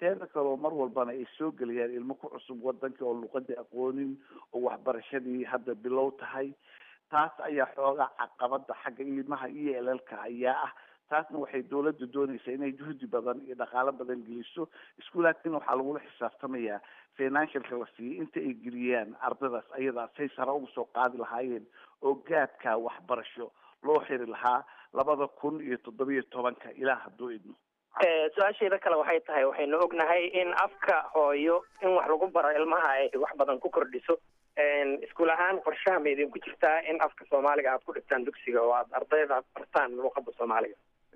teeda kaleo mar walbana ay soo gelayaan ilmo ku cusub wadankii oo luqadii aqoonin oo waxbarashadii hadda bilow tahay taas ayaa xoogaa caqabada xagga ilmaha iyo elalka ayaa ah taasna waxay dawladda doonaysaa inay juhdi badan iyo dhaqaalo badan geliso iskuulaadkina waxaa lagula xisaabtamayaa financialka la siiyey inta ay geliyaan ardaydaas ayadaa say sare uga soo qaadi lahaayeen oo gaadka waxbarasho loo xiri lahaa labada kun iyo toddobiyo tobanka ilaa hadduu idmo su-aasheeda kale waxay tahay waxaynu ognahay in afka hooyo in wax lagu baro ilmaha ay wax badan ku kordhiso iskuul ahaan qorshaha ma idinku jirtaa in afka soomaaliga aad ku dhigtaan dugsiga oo aad ardayda bartaan luuqada soomaaliga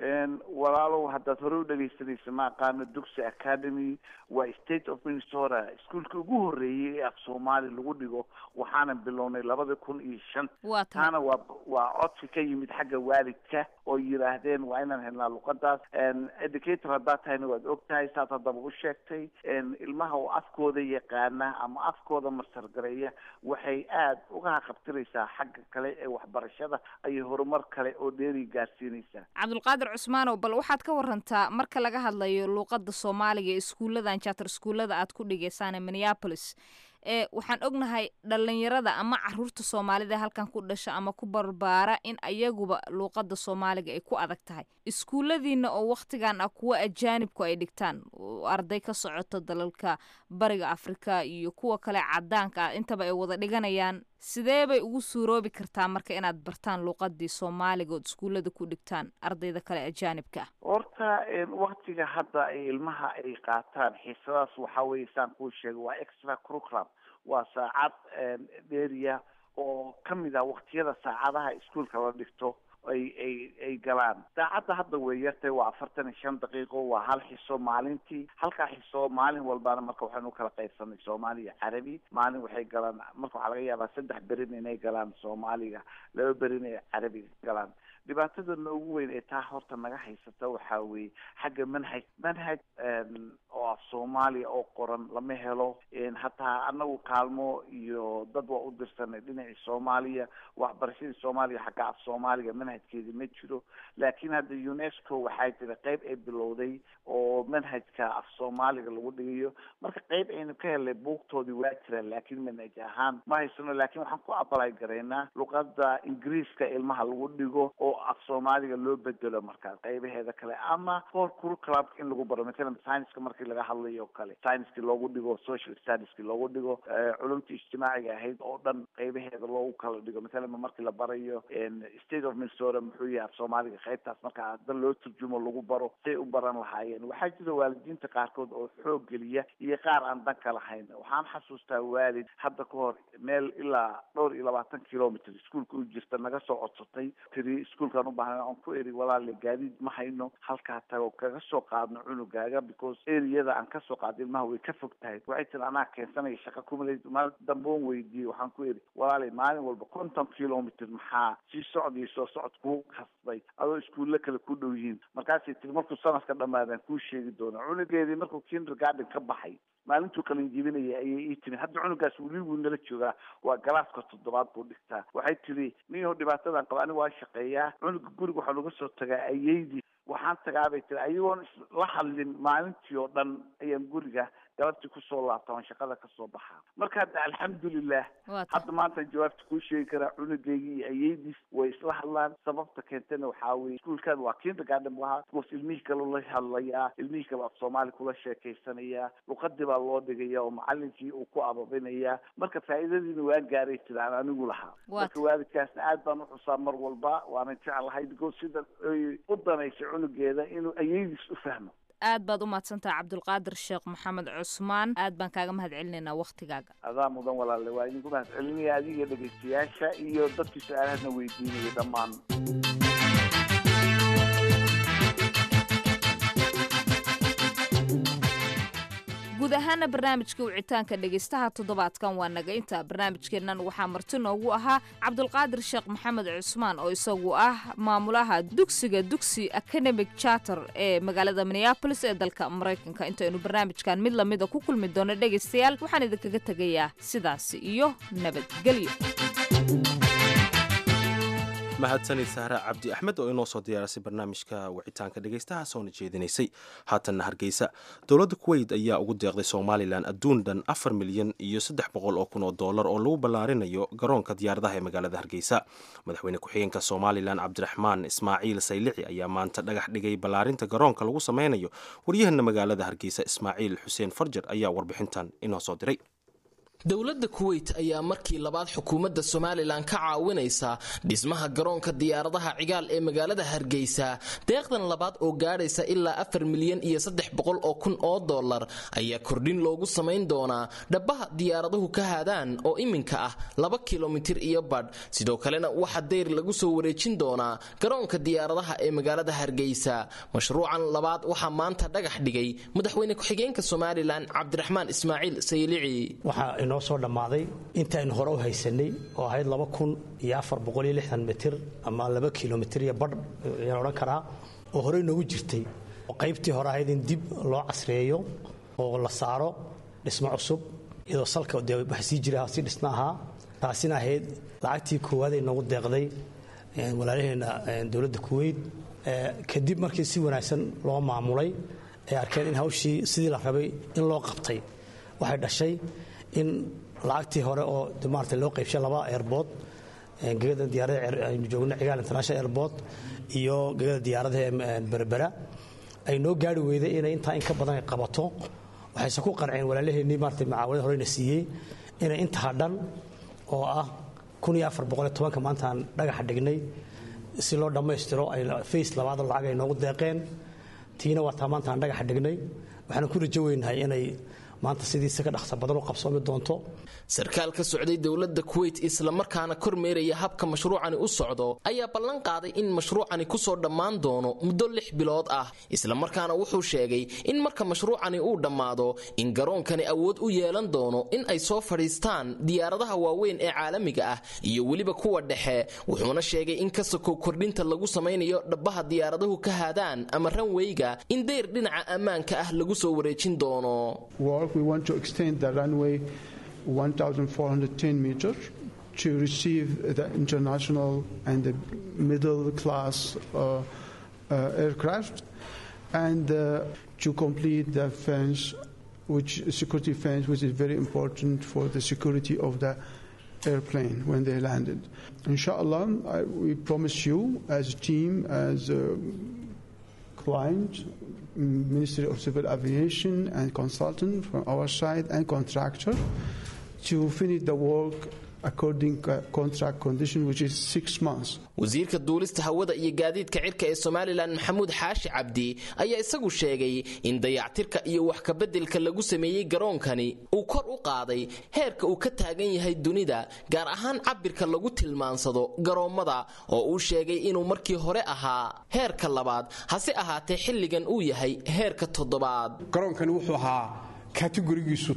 walaalow haddaad hore u dhegaysanaysa ma aqaano dugsi academy waa state of minnesota iskuolka ugu horreeyey ee af soomaali lagu dhigo waxaanan bilownay labada kun iyo shan taana waa waa codsi ka yimid xagga waalidka oo yidhaahdeen waa inaan helnaa luqadaas educator haddaad tahayna waad og tahay saad haddaba u sheegtay ilmaha oo afkooda yaqaana ama afkooda masargareeya waxay aada uga haqabtiraysaa xagga kale ee waxbarashada ayay horumar kale oo dheeri gaarsiinaysaa cabdulqaadir cusmaanow bal waxaad ka warantaa marka laga hadlayo luuqada soomaaliga ee iskuulladan charter iskuullada aad ku dhigaysaan ee minneapolis ee waxaan ognahay dhalinyarada ama caruurta soomaalida halkan ku dhasha ama ku barbaara in ayaguba luuqada soomaaliga ay ku adag tahay iskuulladiina oo wakhtigan ah kuwa ajaanibku ay dhigtaan arday ka socoto dalalka bariga afrika iyo kuwa kale cadaanka ah intaba ay wada dhiganayaan sidee bay ugu suuroobi kartaa marka inaad bartaan luuqadii soomaaliga ood iskuullada ku dhigtaan ardayda kale ajaanibka ah horta waktiga hadda ay ilmaha ay qaataan xiisadaas waxaa weye saan kuu sheegay waa extra curriculum waa saacad dheeriya oo kamid ah waktiyada saacadaha iskuolka la dhigto ay ay ay galaan saacadda hadda way yartay waa afartan iyo shan daqiiqo waa hal xiso maalintii halkaa xiso maalin walbana marka waxaynu kala qaybsanay soomaaliya carabi maalin waxay galaan marka waxaa laga yaabaa saddex berin inay galaan soomaaliga laba berin ay carabiga galaan dhibaatadana ugu weyn ee taa horta naga haysata waxaa weeye xagga manhaj manhaj oo af soomaaliya oo qoran lama helo hataa anagu kaalmo iyo dad waa u dirsanay dhinacii soomaaliya waxbarashadii soomaaliya xagga af soomaaliga manhajkeedi ma jiro laakiin hadda unesco waxaa jira qeyb ay bilowday oo manhajka af soomaaliga lagu dhigayo marka qeyb aynu ka helnay buugtoodii waa jiraan laakiin manhaj ahaan ma haysano laakiin waxaan ku abalay garaynaa luqada ingiriiska ilmaha lagu dhigo oo af soomaaliga loo bedelo markaas qeybaheeda kale ama for curriculum in lagu baro matalan scienska markii laga hadlayo o kale scienskii loogu dhigo social studieski loogu dhigo culumta ijtimaaciga ahayd oo dhan qeybaheeda loogu kala dhigo matalan markii la barayo state of minnesota muxuu yahay af soomaaliga qeybtaas marka dan loo turjumo lagu baro say u baran lahaayeen waxaa jira waalidiinta qaarkood oo xoog geliya iyo qaar aan danka lahayn waxaan xasuustaa waalid hadda ka hor meel ilaa dhowr iyo labaatan kilomitr iskuolka u jirta naga soo codsatay tiri iskuolkaan ubaahnay aan ku eri walaale gaadiid ma hayno halkaa tago kaga soo qaadno cunugaaga because eriyada aan kasoo qaado ilmaha way ka fog tahay waxay tiri anaa keensanaya shaqa kumale maalin damboon weydiiyey waxaan ku eri walaale maalin walba konton kilomitr maxaa sii socda iyo soo socod kuu kasbay adoo iskuulle kale ku dhow yihiin markaasay tiri markuu sanadka dhamaadaan kuu sheegi doona cunugeedii markuu kindergarden ka baxay maalintuu qalin jibinaya ayay ii timi hadda cunugaas weli wuu nala joogaa waa galaaska toddobaad buu dhigtaa waxay tiri niyaho dhibaatadan qaba aniga waa shaqeeyaa cunuga guriga waxaa laga soo tagaa ayeydii waxaan tagaabay tiri ayagoon la hadlin maalintii oo dhan ayaan guriga galabtii kusoo laabta oon shaqada kasoo baxaa marka hadda alxamdulilah hadda maanta jawaabta kuu sheegi karaa cunugeygii iyo ayeydiis way isla hadlaan sababta keentana waxaa weye iskuolkan waa kindergarden lahaa bcause ilmihii kale la hadlayaa ilmihii kale af soomaali kula sheekaysanayaa luqadii baa loo dhigaya oo macalinkii uu ku ababinayaa marka faa'iidadiina waa gaaray jiraan anigu lahaa marka waalidkaasna aad baan uxusaa mar walba waana jeclahay because sida ay u danaysay cunugeeda inuu ayeydiis u fahmo aad baad u mahadsantaha cabdulqaadir sheekh maxamed cusmaan aad baan kaaga mahad celinaynaa waktigaaga adaa mudan walaale waa idinku mahad celinaya adiga dhegaystayaasha iyo dadkii su-aalahadna weydiinaya dhammaan guud ahaana barnaamijka wicitaanka dhegaystaha toddobaadkan waa naga inta barnaamijkeennan waxaa marti noogu ahaa cabdulqaadir sheekh maxamed cusmaan oo isagu ah maamulaha dugsiga dugsi academic charter ee magaalada minneabolis ee dalka maraykanka intaynu barnaamijkan mid lamida ku kulmi doono dhegaystayaal waxaan idinkaga tegayaa sidaasi iyo nabadgelyo mahadsanid sahra cabdi axmed oo inoo soo diyaarisay barnaamijka wicitaanka dhegaystaha soona jeedinaysay haatanna hargeysa dowladda kuweyt ayaa ugu deeqday somalilan adduun dhan afar milyan iyo saddex boqol oo kun oo dollar oo lagu ballaarinayo garoonka diyaaradaha ee magaalada hargeysa madaxweyne ku-xigeenka somalilan cabdiraxmaan ismaaciil saylici ayaa maanta dhagax dhigay ballaarinta garoonka lagu sameynayo waryahana magaalada hargeysa ismaaciil xuseen farjar ayaa warbixintan inoo soo diray dowladda kuweyt ayaa markii labaad xukuumadda somalilan ka caawinaysa dhismaha garoonka diyaaradaha cigaal ee magaalada hargeysa deeqdan labaad oo gaadhaysa ilaa afar milyan iyo saddex boqol oo kun oo dollar ayaa kordhin loogu samayn doonaa dhabbaha diyaaraduhu ka haadaan oo iminka ah laba kilomitir iyo badh sidoo kalena waxaa deyr lagu soo wareejin doonaa garoonka diyaaradaha ee magaalada hargeysa mashruucan labaad waxaa maanta dhagax dhigay madaxweyne ku-xigeenka somalilan cabdiraxmaan ismaaciil saylici inoo soo dhammaaday intaaynu hore u haysanay oo ahayd laba kun iyo afar boqol iyo lixdan mitir ama laba kilomitir iyo badh ayaan odhan karaa oo horey noogu jirtay oo qaybtii hore ahayd in dib loo casreeyo oo la saaro dhismo cusub iyadoo salka dee wax sii jira sii dhisna ahaa taasina ahayd lacagtii koowaad ay noogu deeqday walaalaheenna dowladda kuweyt kadib markii si wanaagsan loo maamulay ay arkeen in hawshii sidii la rabay in loo qabtay waxay dhashay in lacagtii hore oo maarata loo qaybshay laba airbood gegada diyaarada aynu joogno cigaal international airport iyo gegada diyaaradaha berbera ay noo gaari weyday inay intaa in ka badan ay qabato waxayse ku qanceen walaalaheenii maarata macaawanada horeyna siiyey inay inta hadhan oo ah kun iyo afar boqol iyo tobanka maantaan dhagaxa dhignay si loo dhammaystiro ay face labaad lacag ay noogu deeqeen tiina waa taa maantaan dhagaxa dhignay waxaan ku rajo weynahay inay maanta sidiisa ka dhaqsa badan u qabsoomi doonto sarkaal ka socday dowladda kuweyt islamarkaana kormeeraya habka mashruucani u socdo ayaa ballan qaaday in mashruucani kusoo dhammaan doono muddo lix bilood ah islamarkaana wuxuu sheegay in marka mashruucani uu dhammaado in garoonkani awood u yeelan doono in ay soo fadhiistaan diyaaradaha waaweyn ee caalamiga ah iyo weliba kuwa dhexe wuxuuna sheegay in kasakow kordhinta lagu samaynayo dhabbaha diyaaraduhu ka haadaan ama ranweyga in deyr dhinaca ammaanka ah lagu soo wareejin doono we want to extend the runway 1,410 meters to receive the international and the middle class uh, uh, aircraft and uh, to complete the fence which security fence which is very important for the security of the airplane when they landed inshallah I, we promise you as a team as a client Ministry of Civil Aviation and consultant from our side and contractor to finish the work according to contract condition which is six months. wasiirka duulista hawada iyo gaadiidka cirka ee somalilan maxamuud xaashi cabdi ayaa isagu sheegay in dayactirka iyo wax kabeddelka lagu sameeyey garoonkani uu kor u qaaday heerka uu ka taagan yahay dunida gaar ahaan cabirka lagu tilmaansado garoommada oo uu sheegay inuu markii hore ahaa heerka labaad hase ahaatee xilligan uu yahay heerka toddobaad garoonkani wuxuu ahaa kategorigiisu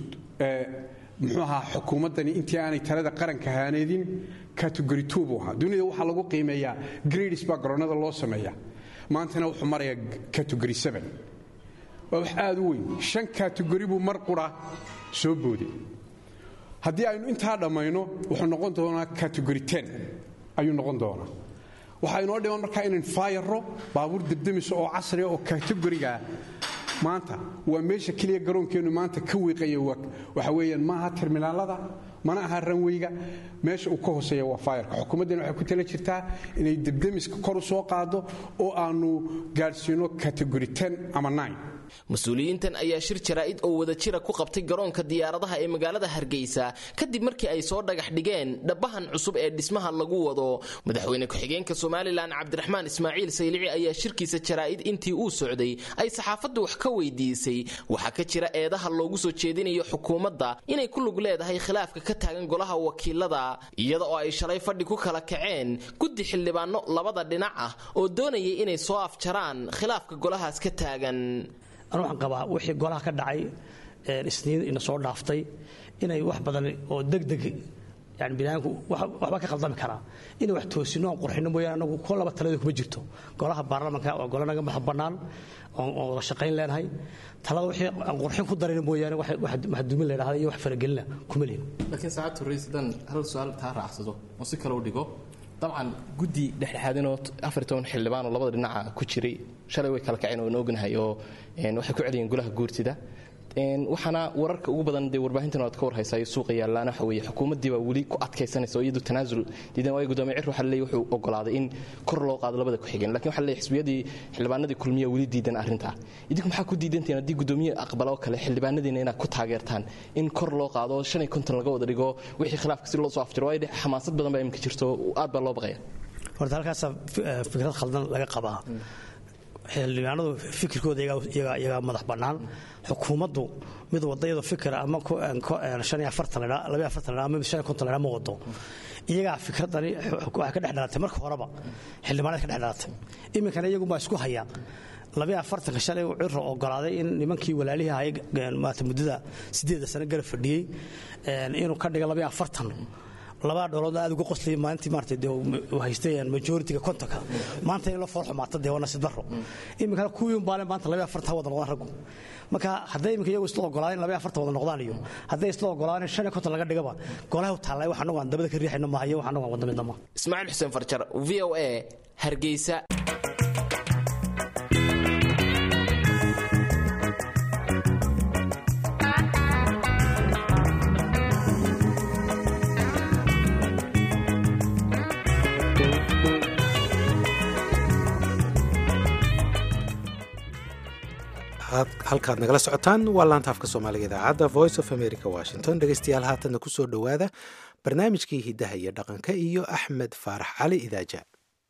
muxuu ahaa xukuumaddani intii aanay talada qaranka haaneedin category two buu ahaa dunida waxaa lagu qiimeeyaa grades baa garoonnada loo sameeya maantana wuxuu marayaa category seven waa wax aad u weyn shan category buu mar qura soo booday haddii aynu intaa dhammayno wuxuu noqon doonaa category ten ayuu noqon doonaa waxaa inoo dhiman markaa inaan faayaro baabuur debdemiso oo casriga oo categorigaa maanta waa meesha keliya garoonkeennu maanta ka wiiqaya waxa weeyaan maaha terminaalada mana aha ranweyga meesha uu ka hooseeya waa faayarka xukuumaddana waxay ku tala jirtaa inay debdemiska kor u soo qaado oo aanu gaadhsiino category ten ama nine mas-uuliyiintan ayaa shir jaraa'id oo wadajira ku qabtay garoonka diyaaradaha ee magaalada hargeysa kadib markii ay soo dhagax dhigeen dhabbahan cusub ee dhismaha lagu wado madaxweyne ku-xigeenka somalilan cabdiraxmaan ismaaciil saylici ayaa shirkiisa jaraa'id intii uu socday ay saxaafaddu wax ka weydiisay waxaa ka jira eedaha loogu soo jeedinayo xukuumadda inay ku lug leedahay khilaafka ka taagan golaha wakiilada iyada oo ay shalay fadhi ku kala kaceen guddi xildhibaano labada dhinac ah oo doonayay inay soo afjaraan khilaafka golahaas ka taagan anu waxaan qabaa wixii golaha ka dhacay isniin ina soo dhaaftay inay wax badan oo degdeg yani binaanku waxba ka khaldami karaa inay wax toosino aan qurxino mooyaane anagu ko laba talada kuma jirto golaha baarlamanka waa golo naga madax bannaan oon wada shaqayn leenahay talada wixii aan qurxin ku darayna mooyaane wax dumin la yidhahda iyo wax faragelina kuma lihin laakiin saacad horreysa haddaan hal su-aal taa raacsado oo si kale u dhigo dabcan guddi dhexdhexaadinoo afar toban xildhibaan oo labada dhinaca ku jiray shalay way kala kaceen oo ognahay oo waxay ku celiyeen golaha guurtida waxaana wararka ugu badan dee warbaahintan aad ka warhaysayo suuqa yaallaana waxa weeye xukuumaddii baa weli ku adkaysanaysa oo iyadu tanaasul diidan waayo gudoomiye cir waxa leeyahy wuxuu ogolaaday in kor loo qaado labada ku-xigeen lakin waxa leeyahy xisbiyadii xildhibaanadii kulmiya weli diidan arrintaa idinku maxaa ku diidantihiin haddii gudoomiye aqbalo kale xildhibaanadiina inaad ku taageertaan in kor loo qaado shan iyo konton laga wada dhigo wixii khilaafka si loo soo afjiro waayo xamaasad badan baa iminka jirto aad baa loo baqaya horta halkaasaa fikrad khaldan laga qabaa xildhibaanadu fikirkooda iyagaa madax bannaan xukuumaddu mid wadayadu fikir ama ama ma wado iyagaa fikradani waxay ka dhex dhalatay marka horeba xildhibaanada ka dhex dhalatay iminkana iyagunbaa isku haya labiyo afartanka shalay uu ciro ogolaaday in nimankii walaalihii ahay maata muddada sideeda sano garab fadhiyey inuu ka dhiga labiyo afartan labaa dhooloodna aad uga qoslay maalintii maartay dee uu haystay majoritiga kontonka maanta in la fool xumaata dee waa nasiib darro iminkana kuwii baale maanta labaya afarta wada noqdaan raggu marka hadday iminka iyagu isla ogolaadeen in labaya afarta wada noqdaan iyo hadday isla ogolaadeen in shan iyo konton laga dhigaba golaha u taallay wax anagu aan dabada ka riixayno maaha iyo wax anagu aan wada midna maaha ismaaciil xuseen farjar v o a hargeysa halkaad nagala socotaan waa laanta afka soomaaliga idaacadda voice of america washington dhegeystayaal haatanna kusoo dhowaada barnaamijkii hiddaha iyo dhaqanka iyo axmed faarax cali idaaja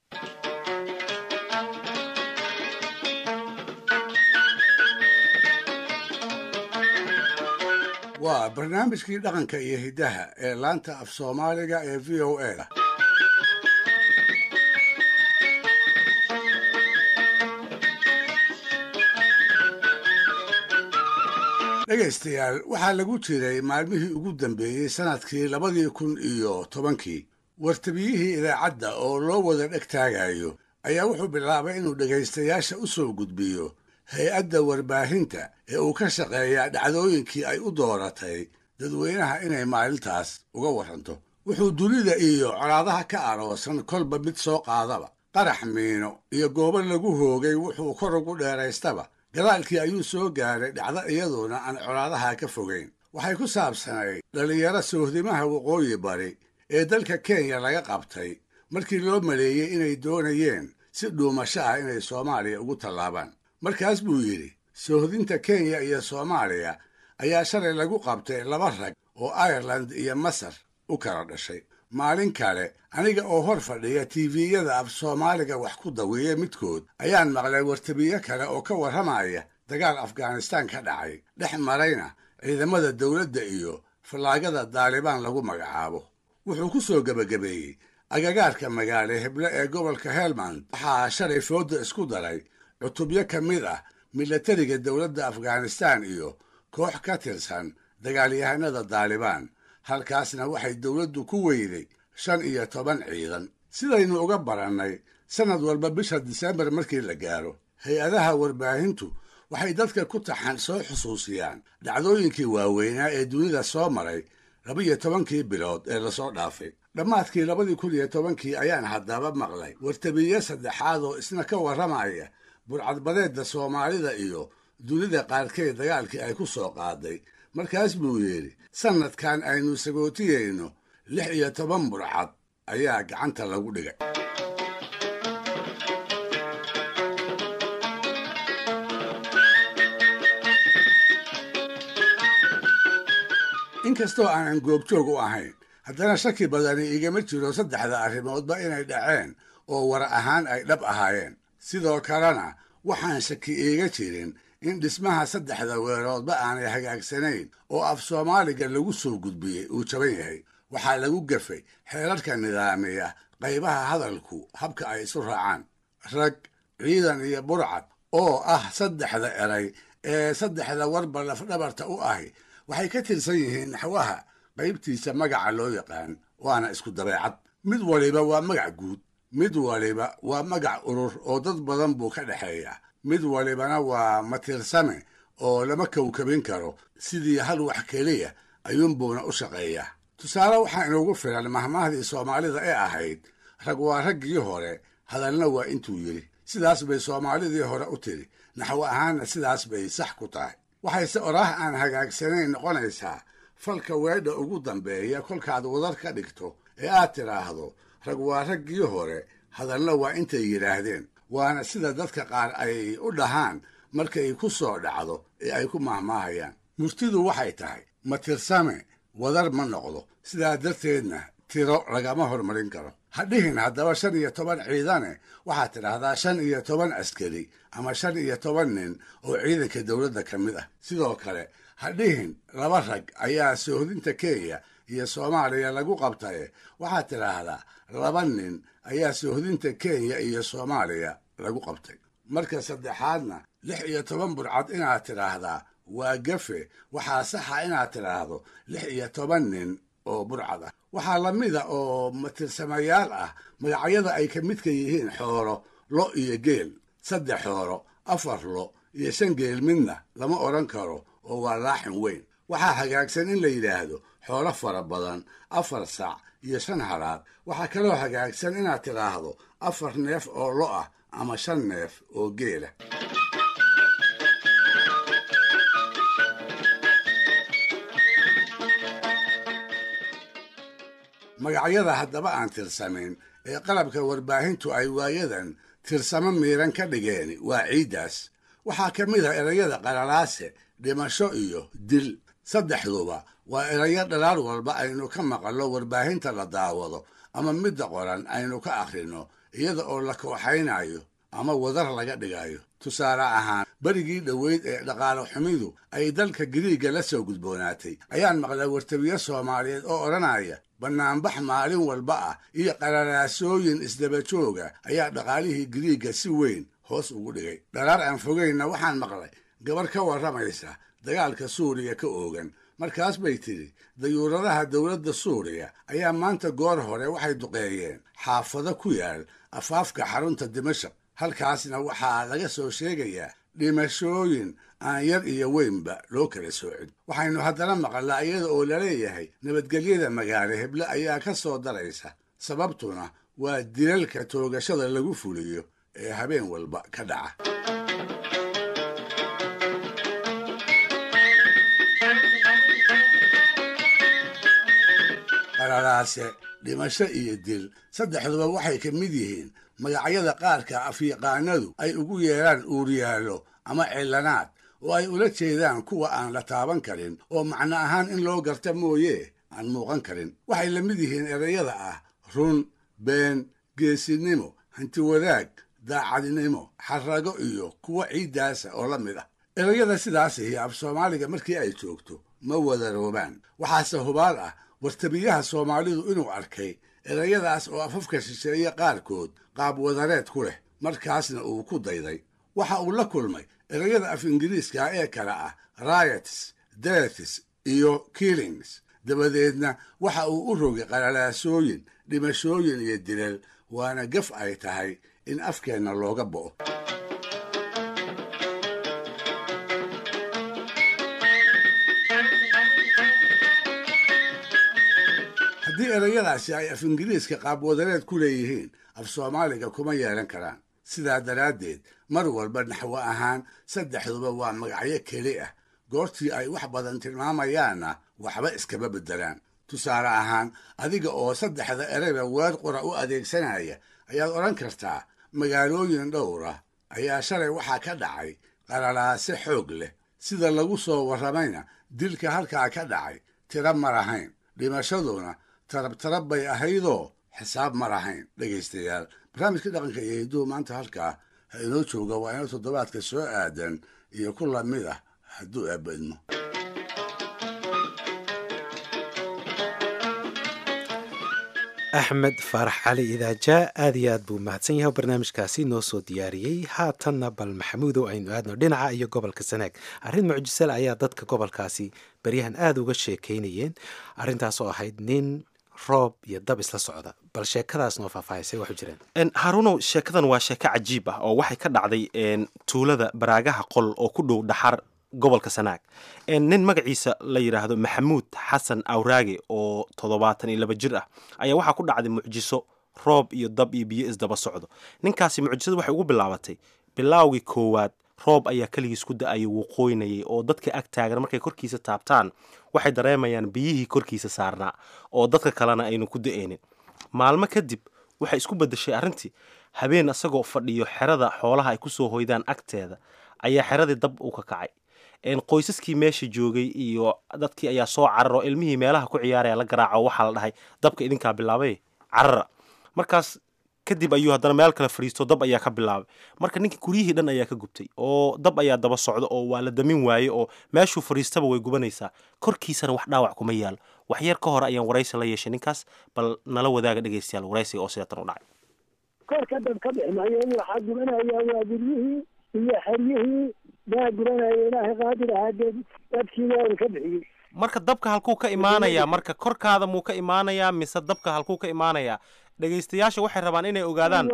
waa barnaamijkii dhaqanka iyo hiddaha ee laanta af soomaaliga ee v o a dhegaystayaal waxaa lagu jiray maalmihii ugu dambeeyey sannadkii labadii kun iyo tobankii wartabiyihii idaacadda oo loo wada dheg taagayo ayaa wuxuu bilaabay inuu dhegaystayaasha u soo gudbiyo hay-adda warbaahinta ee uu ka shaqeeyaa dhacdooyinkii ay u dooratay dadweynaha inay maalintaas uga warranto wuxuu dunida iyo colaadaha ka aroosan kolba mid soo qaadaba qarax miino iyo goobo lagu hoogay wuxuu kor ugu dheeraystaba gadaalkii ayuu soo gaaray dhacdo iyaduna aan colaadaha ka fogayn waxay ku saabsanayd dhallinyaro sohdimaha waqooyi bari ee dalka kenya laga qabtay markii loo maleeyey inay doonayeen si dhuumasho ah inay soomaaliya ugu tallaabaan markaas buu yidhi sohdinta kenya iyo soomaaliya ayaa shalay lagu qabtay laba rag oo ireland iyo masar u kala dhashay maalin kale aniga oo hor fadhiya tiiviyada af soomaaliga wax ku dawiya midkood ayaan maqlay wartabiye kale oo ka warramaya dagaal afghanistaan ka dhacay dhex marayna ciidamada dowladda iyo fallaagada daalibaan lagu magacaabo wuxuu ku soo gebagabeeyey agagaarka magaale heble ee gobolka helmand waxaa shalay fooda isku daray cutubyo ka mid ah milatariga dowladda afghanistaan iyo koox ka tirsan dagaalyahanada daalibaan halkaasna waxay dowladdu ku weyday shan iyo toban ciidan sidaynu uga barannay sannad walba bisha disembar markii la gaaro hay-adaha warbaahintu waxay dadka ku taxan soo xusuusiyaan dhacdooyinkii waaweynaa ee dunida soo maray laba-iyo tobankii bilood ee lasoo dhaafay dhammaadkii labadii kun iyo tobankii ayaan haddaba maqlay wartabiye saddexaad oo isna ka warramaya burcadbadeedda soomaalida iyo dunida qaarkeed dagaalkii ay ku soo qaaday markaas buu yidhi sannadkan aynu sagootiyeyno lix iyo toban burcad ayaa gacanta lagu dhigay inkastoo aanan goobjoog u ahayn haddana shaki badani igama jiro saddexda arrimoodba inay dhaceen oo war ahaan ay dhab ahaayeen sidoo kalena waxaan shaki iiga jirin in dhismaha saddexda weeroodba aanay hagaagsanayn oo af soomaaliga lagu soo gudbiyey uu jaban yahay waxaa lagu gafay xeerarka nidaamiya qaybaha hadalku habka ay isu raacaan rag ciidan iyo burcad oo ah saddexda eray ee saddexda warba lafdhabarta u ahi waxay ka tirsan yihiin naxwaha qaybtiisa magaca loo yaqaan waana isku dabeecad mid waliba waa magac guud mid waliba waa magac urur oo dad badan buu ka dhexeeya mid walibana waa matirsame oo lama kowkabin karo sidii hal wax keliya ayuunbuuna u shaqeeyaa tusaale waxaa inoogu filan mahmaahdii soomaalida ee ahayd rag waa raggii hore hadalna waa intuu yidhi sidaas bay soomaalidii hore u tidhi naxwo ahaanna sidaas bay sax ku tahay waxayse oraah aan hagaagsanayn noqonaysaa falka weedha ugu dambeeya kolkaad wadar ka dhigto ee aad tidhaahdo rag waa raggii hore hadalna waa intay yidhaahdeen waana sida dadka qaar ay u dhahaan markay ku soo dhacdo ee ay ku mahmaahayaan murtidu waxay tahay ma tirsame wadar ma noqdo sidaa darteedna tiro lagama hormarin karo ha dhihin haddaba shan iyo toban ciidane waxaad tidhaahdaa shan iyo toban askari ama shan iyo toban nin oo ciidanka dowladda ka mid ah sidoo kale ha dhihin laba rag ayaa soohdinta kenya iyo soomaaliya lagu qabtaye waxaad tidhaahdaa laba nin ayaa soohdinta kenya iyo soomaaliya lagu qabtay marka saddexaadna lix iyo toban burcad inaad tidhaahdaa waa gafe waxaa saxa inaad tidhaahdo lix iyo toban nin oo burcad ah waxaa la mida oo matirsamayaal ah magacyada ay ka midka yihiin xoolo lo iyo geel saddex xoolo afar lo iyo shan geel midna lama odhan karo oo waa laaxin weyn waxaa hagaagsan in la yidhaahdo xoolo fara badan afar sac iyo shan halaad waxaa kaloo hagaagsan inaad tidhaahdo afar neef oo lo ah ama shan neef oo geela magacyada haddaba aan tirsamayn ee qalabka warbaahintu ay waayadan tirsamo miiran ka dhigeen waa ciiddaas waxaa ka mid ah erayada qalalaase dhimasho iyo dil saddexduba waa erayo dhalaal walba aynu ka maqallo warbaahinta la daawado ama midda qoran aynu ka akhrino iyada oo la kooxaynayo ama wadar laga dhigayo tusaale ahaan berigii dhoweyd ee dhaqaalo xumidu ay dalka giriigga la soo gudboonaatay ayaan maqlay wartabiyo soomaaliyeed oo odhanaya bannaanbax maalin walba ah iyo qalalaasooyin isdaba jooga ayaa dhaqaalihii giriigga si weyn hoos ugu dhigay dharaar aan fogeynna waxaan maqlay gabar ka warramaysa dagaalka suuriya ka oogan markaas bay tidhi dayuuradaha dowladda suuriya ayaa maanta goor hore waxay duqeeyeen xaafado ku yaal afaafka xarunta dimashaq halkaasna waxaa laga soo sheegayaa dhimashooyin aan yar iyo weynba loo kala soocin waxaynu haddana maqalnaa iyada oo laleeyahay nabadgelyada magaalo heble ayaa ka soo daraysa sababtuna waa dilalka toogashada lagu fuliyo ee habeen walba ka dhaca qalalaase dhimasho iyo dil saddexduba waxay ka mid yihiin magacyada qaarka afyaqaanadu ay ugu yeedhaan uuriyaallo ama cillanaad oo ay ula jeedaan kuwa aan la taaban karin oo macno ahaan in loo garta mooye aan muuqan karin waxay la mid yihiin erayada ah run been geesinimo hantiwadaag daacadnimo xarrago iyo kuwo ciiddaasa oo la mid ah erayada sidaasihi af soomaaliga markii ay joogto ma wadaroobaan waxaase hubaal ah wartabiyaha soomaalidu inuu arkay erayadaas oo afafka shisheeye qaarkood qaab wadareed ku leh markaasna uu ku dayday waxa uu la kulmay erayada af ingiriiska ee kale ah riots deaths iyo killings dabadeedna waxa uu u rogay qalalaasooyin dhimashooyin iyo dilal waana gaf ay tahay in afkeenna looga bo'o haddii erayadaasi ay af ingiriiska qaabwadareed ku leeyihiin af soomaaliga kuma yeelan karaan sidaa daraaddeed mar walba naxwo ahaan saddexduba waa magacyo keli ah goortii ay wax badan tilmaamayaanna waxba iskama beddelaan tusaale ahaan adiga oo saddexda erayba weer qura u adeegsanaya ayaad odhan kartaa magaalooyin dhowra ayaa shalay waxaa ka dhacay qalalaase xoog leh sida lagu soo warramayna dilka halkaa ka dhacay tira ma lahayn dhimashaduna tarabtarab bay ahaydoo xisaab ma lahayn dhegaystayaal barnaamijka dhaqanka iyo hidduhu maanta halkaa ha inoo jooga waa inoo toddobaadka soo aadan iyo ku lamid ah hadduu aabadmo axmed faarax cali idaajaa aad iyo aad buu mahadsan yahay barnaamijkaasi noo soo diyaariyey haatanna bal maxamuudow aynu aadno dhinaca iyo gobolka sanaag arrin mucjisal ayaa dadka gobolkaasi beryahan aada uga sheekaynayeen arrintaas oo ahayd nin roob iyo dab isla socda bal sheekadaas noo faahfaahisay waxu jireen haruunow sheekadan waa sheeko cajiib ah oo waxay ka dhacday tuulada baraagaha qol oo ku dhow dhaxar gobolka sanaag nin magaciisa la yidhaahdo maxamuud xasan awraage oo toddobaatan iyo laba jir ah ayaa waxaa ku dhacday mucjiso roob iyo dab iyo biyo isdaba socdo ninkaasi mucjisada waxay ugu bilaabatay bilaawgii koowaad roob ayaa keligiis ku da-ayay wuu qooynayay oo dadka ag taagan markay korkiisa taabtaan waxay dareemayaan biyihii korkiisa saarnaa oo dadka kalena aynu ku da-eynin maalmo kadib waxay isku bedeshay arrintii habeen isagoo fadhiyo xerada xoolaha ay kusoo hoydaan agteeda ayaa xeradii dab u ka kacay qoysaskii meesha joogay iyo dadkii ayaa soo cararo ilmihii meelaha ku ciyaaraya la garaaco waxaa la dhahay dabka idinkaa bilaabay carara markaas kadib ayuu haddana meel kale fadhiisto dab ayaa ka bilaabay marka ninkii guryihii dhan ayaa ka gubtay oo dab ayaa daba socda oo waa la damin waaye oo meeshuu fadhiistaba way gubanaysaa korkiisana wax dhaawac kuma yaalo wax yar ka hor ayaan waraysi la yeeshay ninkaas bal nala wadaaga dhegaystayaal waraysiga oo sidaatan u dhacay korka dab ka bixi maayo waxaa gubanaya waa guryihii iyo xeryihii baa gubanaya ilaahay qaadir ahaa dee dabkii waa ka bixiyey marka dabka halkuu ka imaanayaa marka korkaada muu ka imaanayaa mise dabka halkuu ka imaanayaa dhegaystayaasha waxay rabaan inay ogaadaan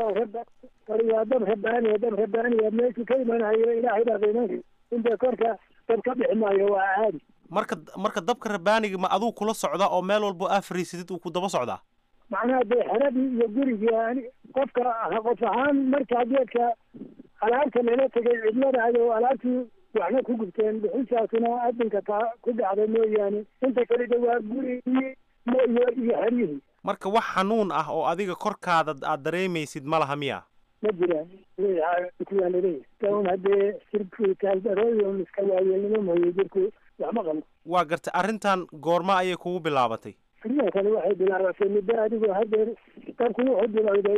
waa dab rabaaniya dab rabaaniya meeshuu ka imanayo ilaahay baa qiimanka inta korka dab ka bixi maayo waa caadi marka marka dabka rabaaniga ma aduu kula socdaa oo meel walbo aa fariisidid uu ku daba socdaa macnaha dee xeradii iyo gurigii qofka qof ahaan markaa geedka alaabta lala tegay cidladaado alaabtii waxna ku gubteen bixintaasuna adinka taa ku dhacday mooyaane inta kale de waa gurigii iyo iyo xeryihii marka wax xanuun ah oo adiga korkaada aad dareemaysid ma laha miya ma jiraan kuwaa laleeyahay kaun haddee sirku taaldarooyon iska waayeelnimo mooye jirku waxma qabo waa gartay arrintan goorma ayay kugu bilaabatay arrintan kale waxay bilaabatay muddo adigoo hadeer dabku wuxuu bilowday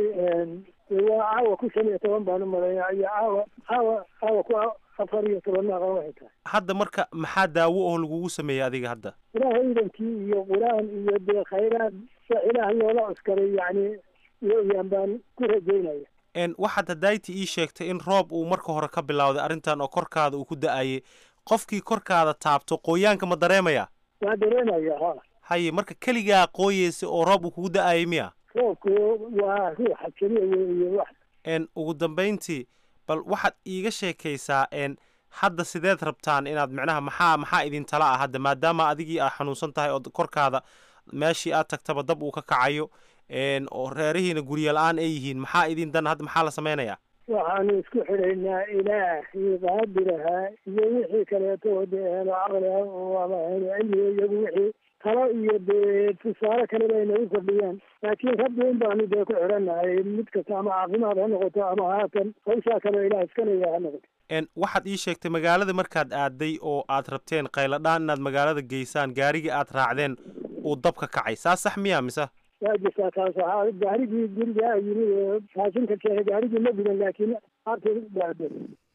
waa caawa ku shan iyo toban baan u malaynaa iyo caawa caawa caawa ku afar iyo toban aqan waxay tahay hadda marka maxaa daawo oo lagugu sameeyey adiga hadda ilaahay idankii iyo qur-aan iyo dee khayraad sa ilaah loola cuskaday yacni weeyaan baan ku rajaynaya waxaad hadayti ii sheegtay in roob uu marka hore ka bilowday arrintan oo korkaada uu ku da-ayay qofkii korkaada taabto qooyaanka ma dareemaya waa dareemaya ha haye marka keligaa qooyeysa oo roob uu kugu da-ayay miya roobku waa ruuxa keliya iyo wax ugu dambayntii bal waxaad iiga sheekaysaa hadda sideed rabtaan inaad micnaha maxaa maxaa idin tala ah hadda maadaama adigii aad xanuunsan tahay oo korkaada meeshii aad tagtaba dab uu ka kacayo oo reerihiina guryo la-aan ay yihiin maxaa idin dan hadda maxaa la samaynayaa waxaanu isku xidhaynaa ilaahii qaadirahaa iyo wixii kaleeto dee helo caqliga waaba helo cilmiga iyagu wixii talo iyo dee tusaale kaleba ay nagu kordhiyaan laakiin rabbi un baanu dee ku xidhannahay mid kasta ama caafimaad ha noqoto ama haatan hawshaa kaleo ilaah iska leeyaha ha noqoto waxaad ii sheegtay magaalada markaad aaday oo aad rabteen qayladhaan inaad magaalada geysaan gaarigii aad raacdeen uu dab ka kacay saa sax miya mise waa jirtaa taas waxaa gaarigii guriga yimi raashinka keena gaarigii ma gudan laakiin aarta baado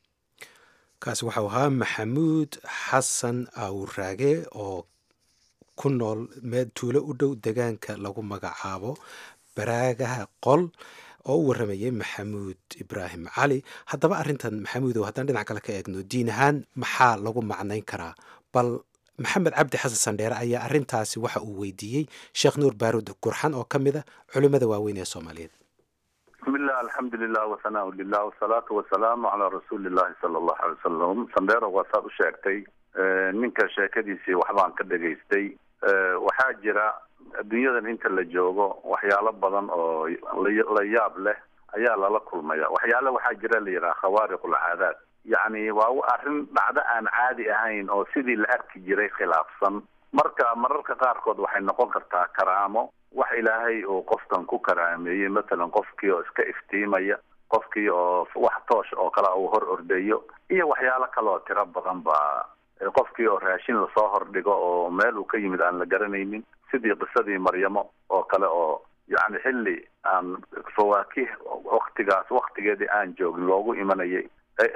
kaasi waxau ahaa maxamuud xasan awraage oo ku nool meel tuulo u dhow degaanka lagu magacaabo baraagaha qol oo u warramayay maxamuud ibraahim cali haddaba arrintan maxamuudow haddaan dhinac kale ka eegno diin ahaan maxaa lagu macnayn karaa bal maxamed cabdi xasan sandheere ayaa arrintaasi waxa uu weydiiyey sheekh nuur baaruud gurxan oo ka mid a culimmada waaweyn ee soomaaliyeed bismillah alxamdulilah wasanaa lilah wasalaatu wasalaamu calaa rasuuli illahi sala allahu alay wasalam sandheero waa saad u sheegtay ninka sheekadiisii waxbaan ka dhegaystay waxaa jira adduunyadan inta la joogo waxyaalo badan oo la yaab leh ayaa lala kulmaya waxyaale waxaa jira la yidhaha khawaariq ulcaadaad yacni waa arrin dhacdo aan caadi ahayn oo sidii la arki jiray khilaafsan marka mararka qaarkood waxay noqon kartaa karaamo wax ilaahay uu qofkan ku karaameeyey matalan qofkii oo iska iftiimaya qofkii oo wax toosh oo kale uu hor ordayo iyo waxyaalo kale oo tiro badan ba qofkii oo raashin lasoo hordhigo oo meel uu ka yimid aan la garanaynin sidii qisadii maryamo oo kale oo yacni xilli aan fawaakih waktigaas waktigeedii aan joogin loogu imanayay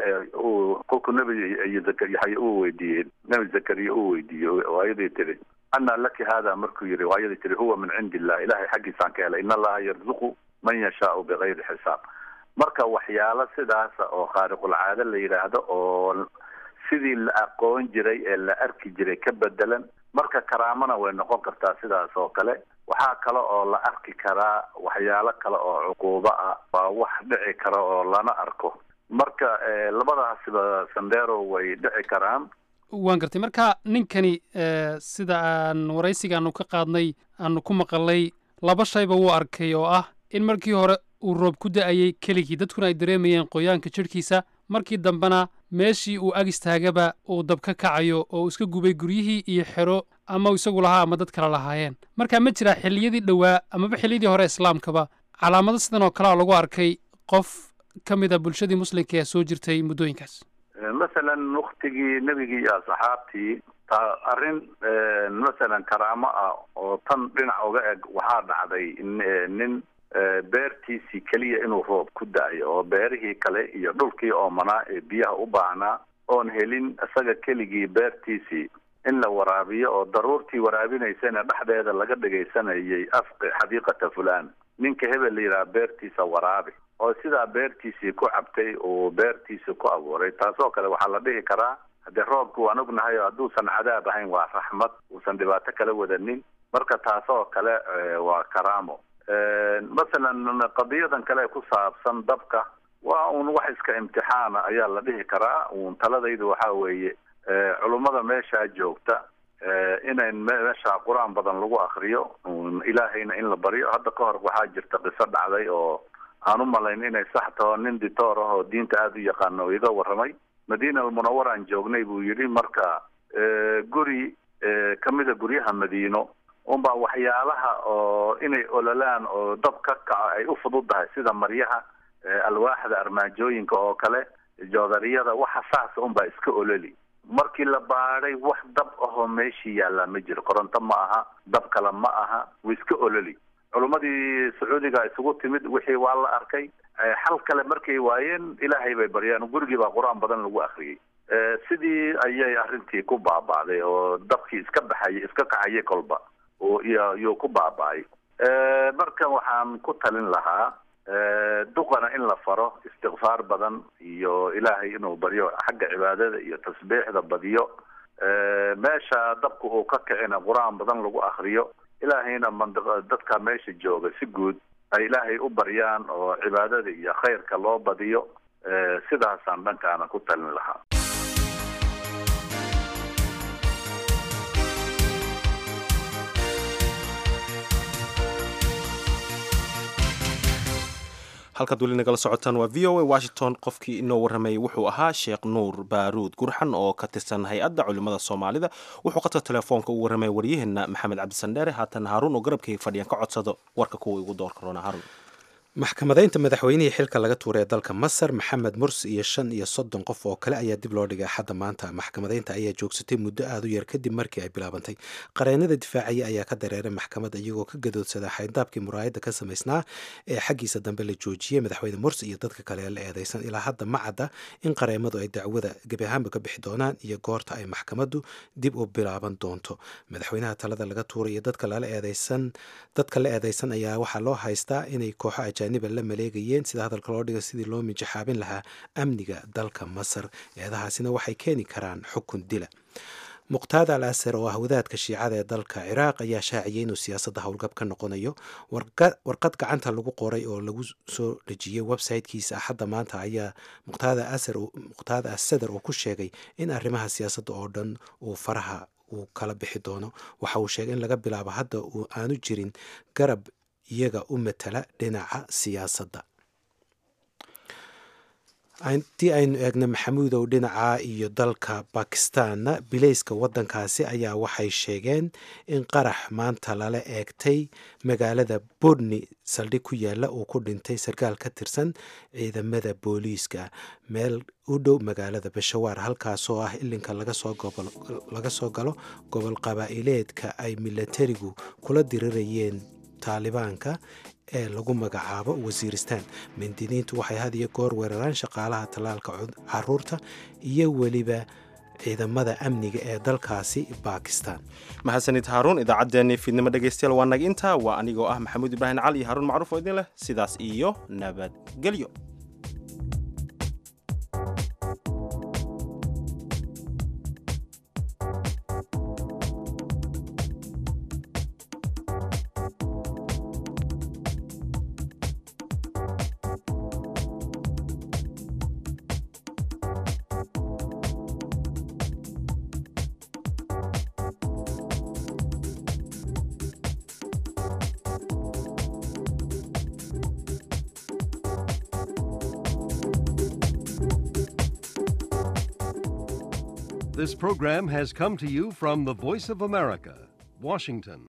uu kolkuu nebi yaxya uu weydiiyey nebi zakariya uu weydiiyey waayadii tiri anna laki hada markuu yihi waayadii tiri huwa min cindi illah ilahay xaggiisaan ka helay in allaha yarzuqu man yashaau bigayri xisaab marka waxyaalo sidaasa oo khaariqulcaado la yidhaahdo oo sidii la aqoon jiray ee la arki jiray ka bedelan marka karaamana way noqon kartaa sidaas oo kale waxaa kale oo la arki karaa waxyaalo kale oo cuquubo ah waa wax dhici kara oo lana arko marka labadaasba sandero way dhici karaan waan gartay marka ninkani sida aan waraysiga aanu ka qaadnay aanu ku maqalay laba shayba wuu arkay oo ah in markii hore uu roob ku da'ayey keligii dadkuna ay dareemayeen qoyaanka jidhkiisa markii dambena meeshii uu ag istaagaba uu dab ka kacayo oo uu iska gubay guryihii iyo xero ama isagu lahaa ama dad kale lahaayeen marka ma jiraa xilliyadii dhowaa amaba xilliyadii hore islaamkaba calaamado sidan oo kalea lagu arkay qof ka mid a bulshadii muslimka ee soo jirtay muddooyinkaas masalan waktigii nebigii iyo asxaabtii ta arrin masalan karaamo ah oo tan dhinac uga eg waxaa dhacday nin beertiisii keliya inuu roob ku da-ayo oo beerihii kale iyo dhulkii oomanaa ee biyaha u baahnaa oon helin isaga keligii beertiisii in la waraabiyo oo daruurtii waraabinaysana dhexdeeda laga dhegaysanayay afqi xadiiqata fulaan ninka hebel la yidhaha beertiisa waraabi oo sidaa beertiisii ku cabtay uu beertiisii ku abuuray taasoo kale waxaa la dhihi karaa haddee roobku waan ognahay oo hadduusan cadaab ahayn waa raxmad uusan dhibaato kala wadanin marka taasoo kale waa karaamo masalan qadiyadan kale ku saabsan dabka waa uun wax iska imtixaana ayaa la dhihi karaa uun taladaydu waxaa weeye culummada meeshaa joogta inayn meesha qur-aan badan lagu akriyo ilaahayna in la baryo hadda ka hor waxaa jirta qiso dhacday oo aan u malayn inay sax taho nin ditoor ah oo diinta aada u yaqaano oo iga warramay madiina almunawar aan joognay buu yidhi marka guri kamida guryaha madiino unbaa waxyaalaha oo inay ololaan oo dab ka kaco ay u fududahay sida maryaha alwaaxda armaajooyinka oo kale joodariyada waxa saasa unbaa iska ololi markii la baadhay wax dab ahoo meeshii yaallaa ma jiro koronto ma aha dab kale ma aha way iska ololi culummadii sacuudiga isugu timid wixii waa la arkay xal kale markay waayeen ilaahay bay baryeen gurigii baa qur-aan badan lagu akriyey sidii ayay arrintii ku baaba'day oo dabkii iska baxayay iska kacayay kolba iyo iyuu ku baaba'ay marka waxaan ku talin lahaa duqana in la faro istikfaar badan iyo ilaahay inuu baryo xagga cibaadada iyo tasbiixda badiyo meesha dabka uu ka kicina qur-aan badan lagu akriyo ilaahayna mandiqa dadka meesha jooga si guud ay ilaahay u baryaan oo cibaadada iyo khayrka loo badiyo sidaasaan dhankaana ku talin lahaa halkaad weli nagala socotaan waa v o a washington qofkii inoo warramayay wuxuu ahaa sheekh nuur baaruud gurxan oo ka tirsan hay-adda culimmada soomaalida wuxuu qadka telefoonka u warramaya waryaheena maxamed cabdisandheere haatan haaruun oo garabkayga fadhiyan ka codsado warka kuwa igu doorka roona haaruun maxkamadaynta madaxweynihii xilka laga tuuray ee dalka masar maxamed mursi iyo shan iyo soddon qof oo kale ayaa dib loo dhigay axadda maanta maxkamadaynta ayaa joogsatay muddo aada u yar kadib markii ay bilaabantay qareenada difaacaya ayaa ka dareeray maxkamadda iyagoo ka gadoodsada xayndaabkii muraayadda ka samaysnaa ee xaggiisa dambe la joojiyey madaxweyne mursi iyo dadka kale ee la eedeysan ilaa hadda ma cadda in qareemadu ay dacwada gebi ahaanba ka bixi doonaan iyo goorta ay maxkamaddu dib u bilaaban doonto madaxweynaha talada laga tuuray iyo dadka lala eedeysan dadka la eedeysan ayaa waxaa loo haystaa inay kooxo ajaaniba la maleegayeen sida hadalka loo dhiga sidii loo mijaxaabin lahaa amniga dalka masar eedahaasina waxay keeni karaan xukun dila muqtaad al asar oo ah wadaadka shiicada ee dalka ciraaq ayaa shaaciyay inuu siyaasadda howlgab ka noqonayo warqad gacanta lagu qoray oo lagu soo dhejiyey websitekiisa axadda maanta ayaa muqtaada asadar uu ku sheegay in arrimaha siyaasadda oo dhan uu faraha uu kala bixi doono waxa uu sheegay in laga bilaabo hadda uu aanu jirin garab iyaga u matala dhinaca siyaasadda haddii aynu eegno maxamuudow dhinaca iyo dalka bakistaanna bilayska waddankaasi ayaa waxay sheegeen in qarax maanta lala eegtay magaalada bodni saldhig ku yaalla uu ku dhintay sarkaal ka tirsan ciidamada booliiska meel u dhow magaalada bashawaar halkaasoo ah ilinka laga soo galo gobol qabaa'ileedka ay milatarigu kula dirirayeen taalibaanka ee lagu magacaabo wasiiristaan mindidiintu waxay had iyo goor weeraraan shaqaalaha tallaalka caruurta iyo weliba ciidamada amniga ee dalkaasi bakistan mahadsanid haaruun idaacaddeenii fiidnimo dhegaystayaal waa naga intaa waa anigoo ah maxamuud ibraahim cali iyo haaruun macruuf oo idin leh sidaas iyo nabadgelyo This program has come to you from the Voice of America, Washington.